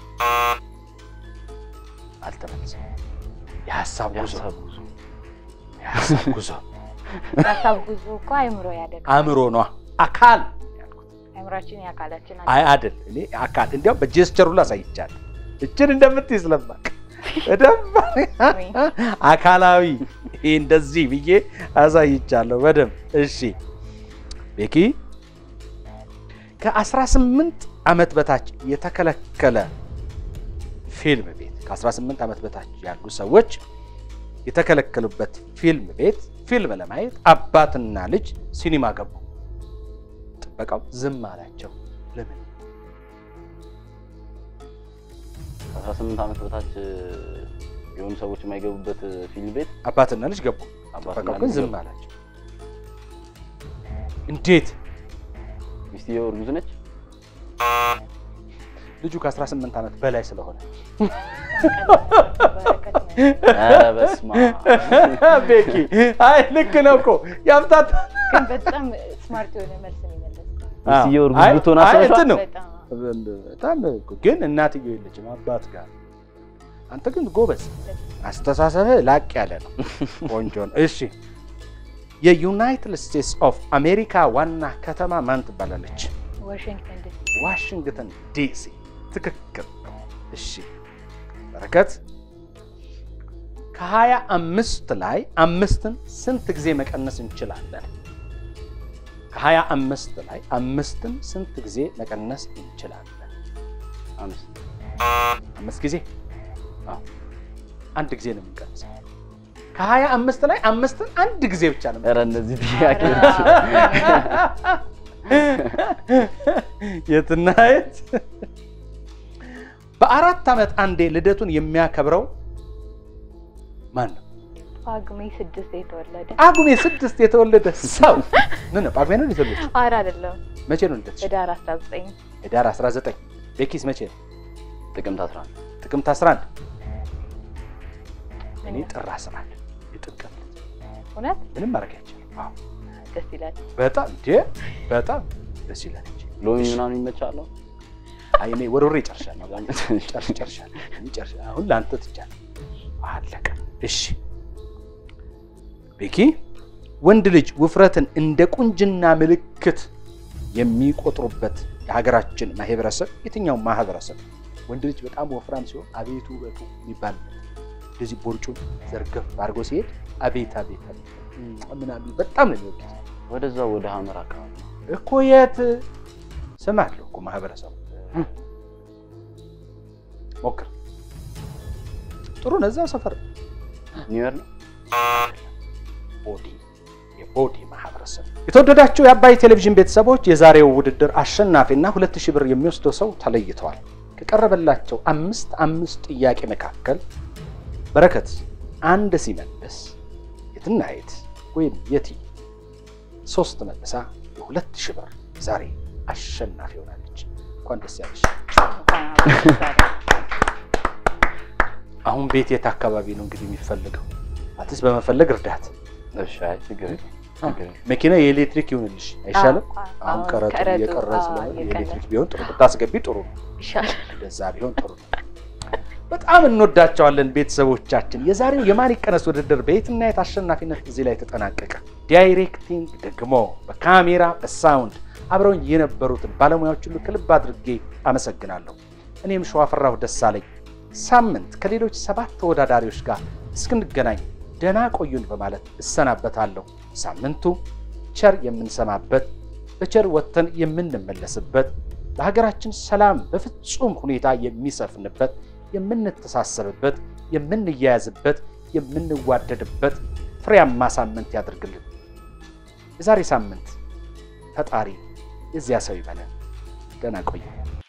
አልተመለሰም። የሀሳብ ጉዞ የሀሳብ ጉዞ የሀሳብ ጉዞ ሀሳብ ጉዞ እኮ አይምሮ ያደግ አእምሮ ነዋ። አካል አይምሯችን የአካላችን አይ አይደል። እኔ አካል እንዲያውም በጀስቸሩ ላይ አሳይቻለሁ። እችን እንደምትይ ስለማቅ በደንብ አካላዊ ይሄ እንደዚህ ብዬ አሳይቻለሁ በደንብ። እሺ ቤኪ ከ18 ዓመት በታች የተከለከለ ፊልም ቤት ከ18 ዓመት በታች ያሉ ሰዎች የተከለከሉበት ፊልም ቤት ፊልም ለማየት አባትና ልጅ ሲኒማ ገቡ። ጥበቃው ዝም አላቸው። ለምን? ከአስራ ስምንት ዓመት በታች የሆኑ ሰዎች የማይገቡበት ፊልም ቤት አባትና ልጅ ገቡ። አባትና ጥበቃው ግን ልጅ ዝም ገቡ። አላቸው። እንዴት? ሚስትየው እርጉዝ ነች። ልጁ ከ18 ዓመት በላይ ስለሆነ ኧረ በስመ አብ። ቤኪ አይ ልክ ነው እኮ ያምታታ ግን በጣም ስማርት የሆነ መልስ ነው የመለስኩት። ሚስትየው እርጉዝ አይ- ብትሆን አይ አስበሽዋል? እንትን ነው በጣም በጣም እኮ ግን እናትየው የለችም አባት ጋር። አንተ ግን ጎበዝ፣ አስተሳሰብህ ላቅ ያለ ነው። ቆንጆ ነው። እሺ የዩናይትድ ስቴትስ ኦፍ አሜሪካ ዋና ከተማ ማን ትባላለች? ዋሽንግተን ዲሲ ዋሽንግተን ዲሲ። ትክክል ነው። እሺ በረከት ከሀያ አምስት ላይ አምስትን ስንት ጊዜ መቀነስ እንችላለን? ከሀያ አምስት ላይ አምስትን ስንት ጊዜ መቀነስ እንችላለን? አምስት አምስት ጊዜ አዎ፣ አንድ ጊዜ ነው የምንቀንሰው። ከሀያ አምስት ላይ አምስትን አንድ ጊዜ ብቻ ነው ኧረ እነዚህ ጥያቄዎች የትና የት? በአራት ዓመት አንዴ ልደቱን የሚያከብረው ማን ነው? ጳጉሜ ስድስት የተወለደ ጳጉሜ ስድስት የተወለደ ሰው ምን ነው? ጳጉሜ ነው የተወለደ? አር አይደለም መቼ ነው ልደትሽ? ህዳር አስራ ዘጠኝ ህዳር 19 ቤኪስ መቼ ነው? ጥቅምት 11 ጥቅምት 11 እኔ ጥር 11 የጥምቀት ዕለት። እውነት ምንም ማድረግ አይቻልም። አዎ ደስ ይላል። በጣም እንዴ በጣም ደስ ይላል እንጂ ሎሚ ምናምን ይመቻለሁ። አይ እኔ ወርውሬ ጨርሻለሁ። ጨርሽ ጨርሻለሁ። እኔ ጨርሻለሁ። አሁን ለአንተ ትቻለሁ። አለቀ። እሺ ቤኪ፣ ወንድ ልጅ ውፍረትን እንደ ቁንጅና ምልክት የሚቆጥሩበት የሀገራችን ማህበረሰብ የትኛው ማህበረሰብ? ወንድ ልጅ በጣም ወፍራም ሲሆን አቤቱ ውበቱ የሚባልበት እንደዚህ ቦርጩን ዘርገፍ አድርጎ ሲሄድ አቤት አቤት አቤት ምናምን በጣም ነው የሚወዱት ወደዛ ወደ ሀመር አካባቢ እኮ የት ስም አለው እኮ ማህበረሰቡ ሞክር ጥሩ ነው እዛው ሰፈር ነው ኒውዮር ነው ቦዲ የቦዲ ማህበረሰብ የተወደዳችሁ የአባይ ቴሌቪዥን ቤተሰቦች የዛሬው ውድድር አሸናፊና ሁለት ሺህ ብር የሚወስደው ሰው ተለይተዋል ከቀረበላቸው አምስት አምስት ጥያቄ መካከል በረከት አንድ ሲመልስ የትናየት ወይም የቲ ሶስት መልሳ የሁለት ሺህ ብር ዛሬ አሸናፊ ሆናለች። እንኳን ደስ ያለሽ። አሁን ቤት የት አካባቢ ነው እንግዲህ የሚፈልገው? አትስ በመፈለግ እርዳት። እሺ፣ አይ ችግር የለም ችግር የለም። መኪና የኤሌክትሪክ ይሁንልሽ አይሻልም? አዎ፣ አዎ፣ አሁን ቀረጡ ቀረጡ፣ እየቀረ አዎ፣ ስለሆነ እየቀረ። የኤሌክትሪክ ቢሆን ጥሩ ብታስገቢ ጥሩ ነው። ይሻላል። እንደዛ ቢሆን ጥሩ ነው። በጣም እንወዳቸዋለን ቤተሰቦቻችን። የዛሬው የማን ይቀነስ ውድድር በየትና የት አሸናፊነት እዚህ ላይ ተጠናቀቀ። ዳይሬክቲንግ ደግሞ በካሜራ በሳውንድ አብረውኝ የነበሩትን ባለሙያዎች ሁሉ ከልብ አድርጌ አመሰግናለሁ። እኔም ሸዋፈራሁ ደሳለኝ ሳምንት ከሌሎች ሰባት ተወዳዳሪዎች ጋር እስክንገናኝ ደህና ቆዩን በማለት እሰናበታለሁ። ሳምንቱ ቸር የምንሰማበት በቸር ወጥተን የምንመለስበት ለሀገራችን ሰላም በፍጹም ሁኔታ የሚሰፍንበት የምንተሳሰብበት፣ የምንያያዝበት፣ የምንዋደድበት ፍሬያማ ሳምንት ያድርግልን። የዛሬ ሳምንት ፈጣሪ የዚያ ሰው ይበለን። ደህና ቆዩ።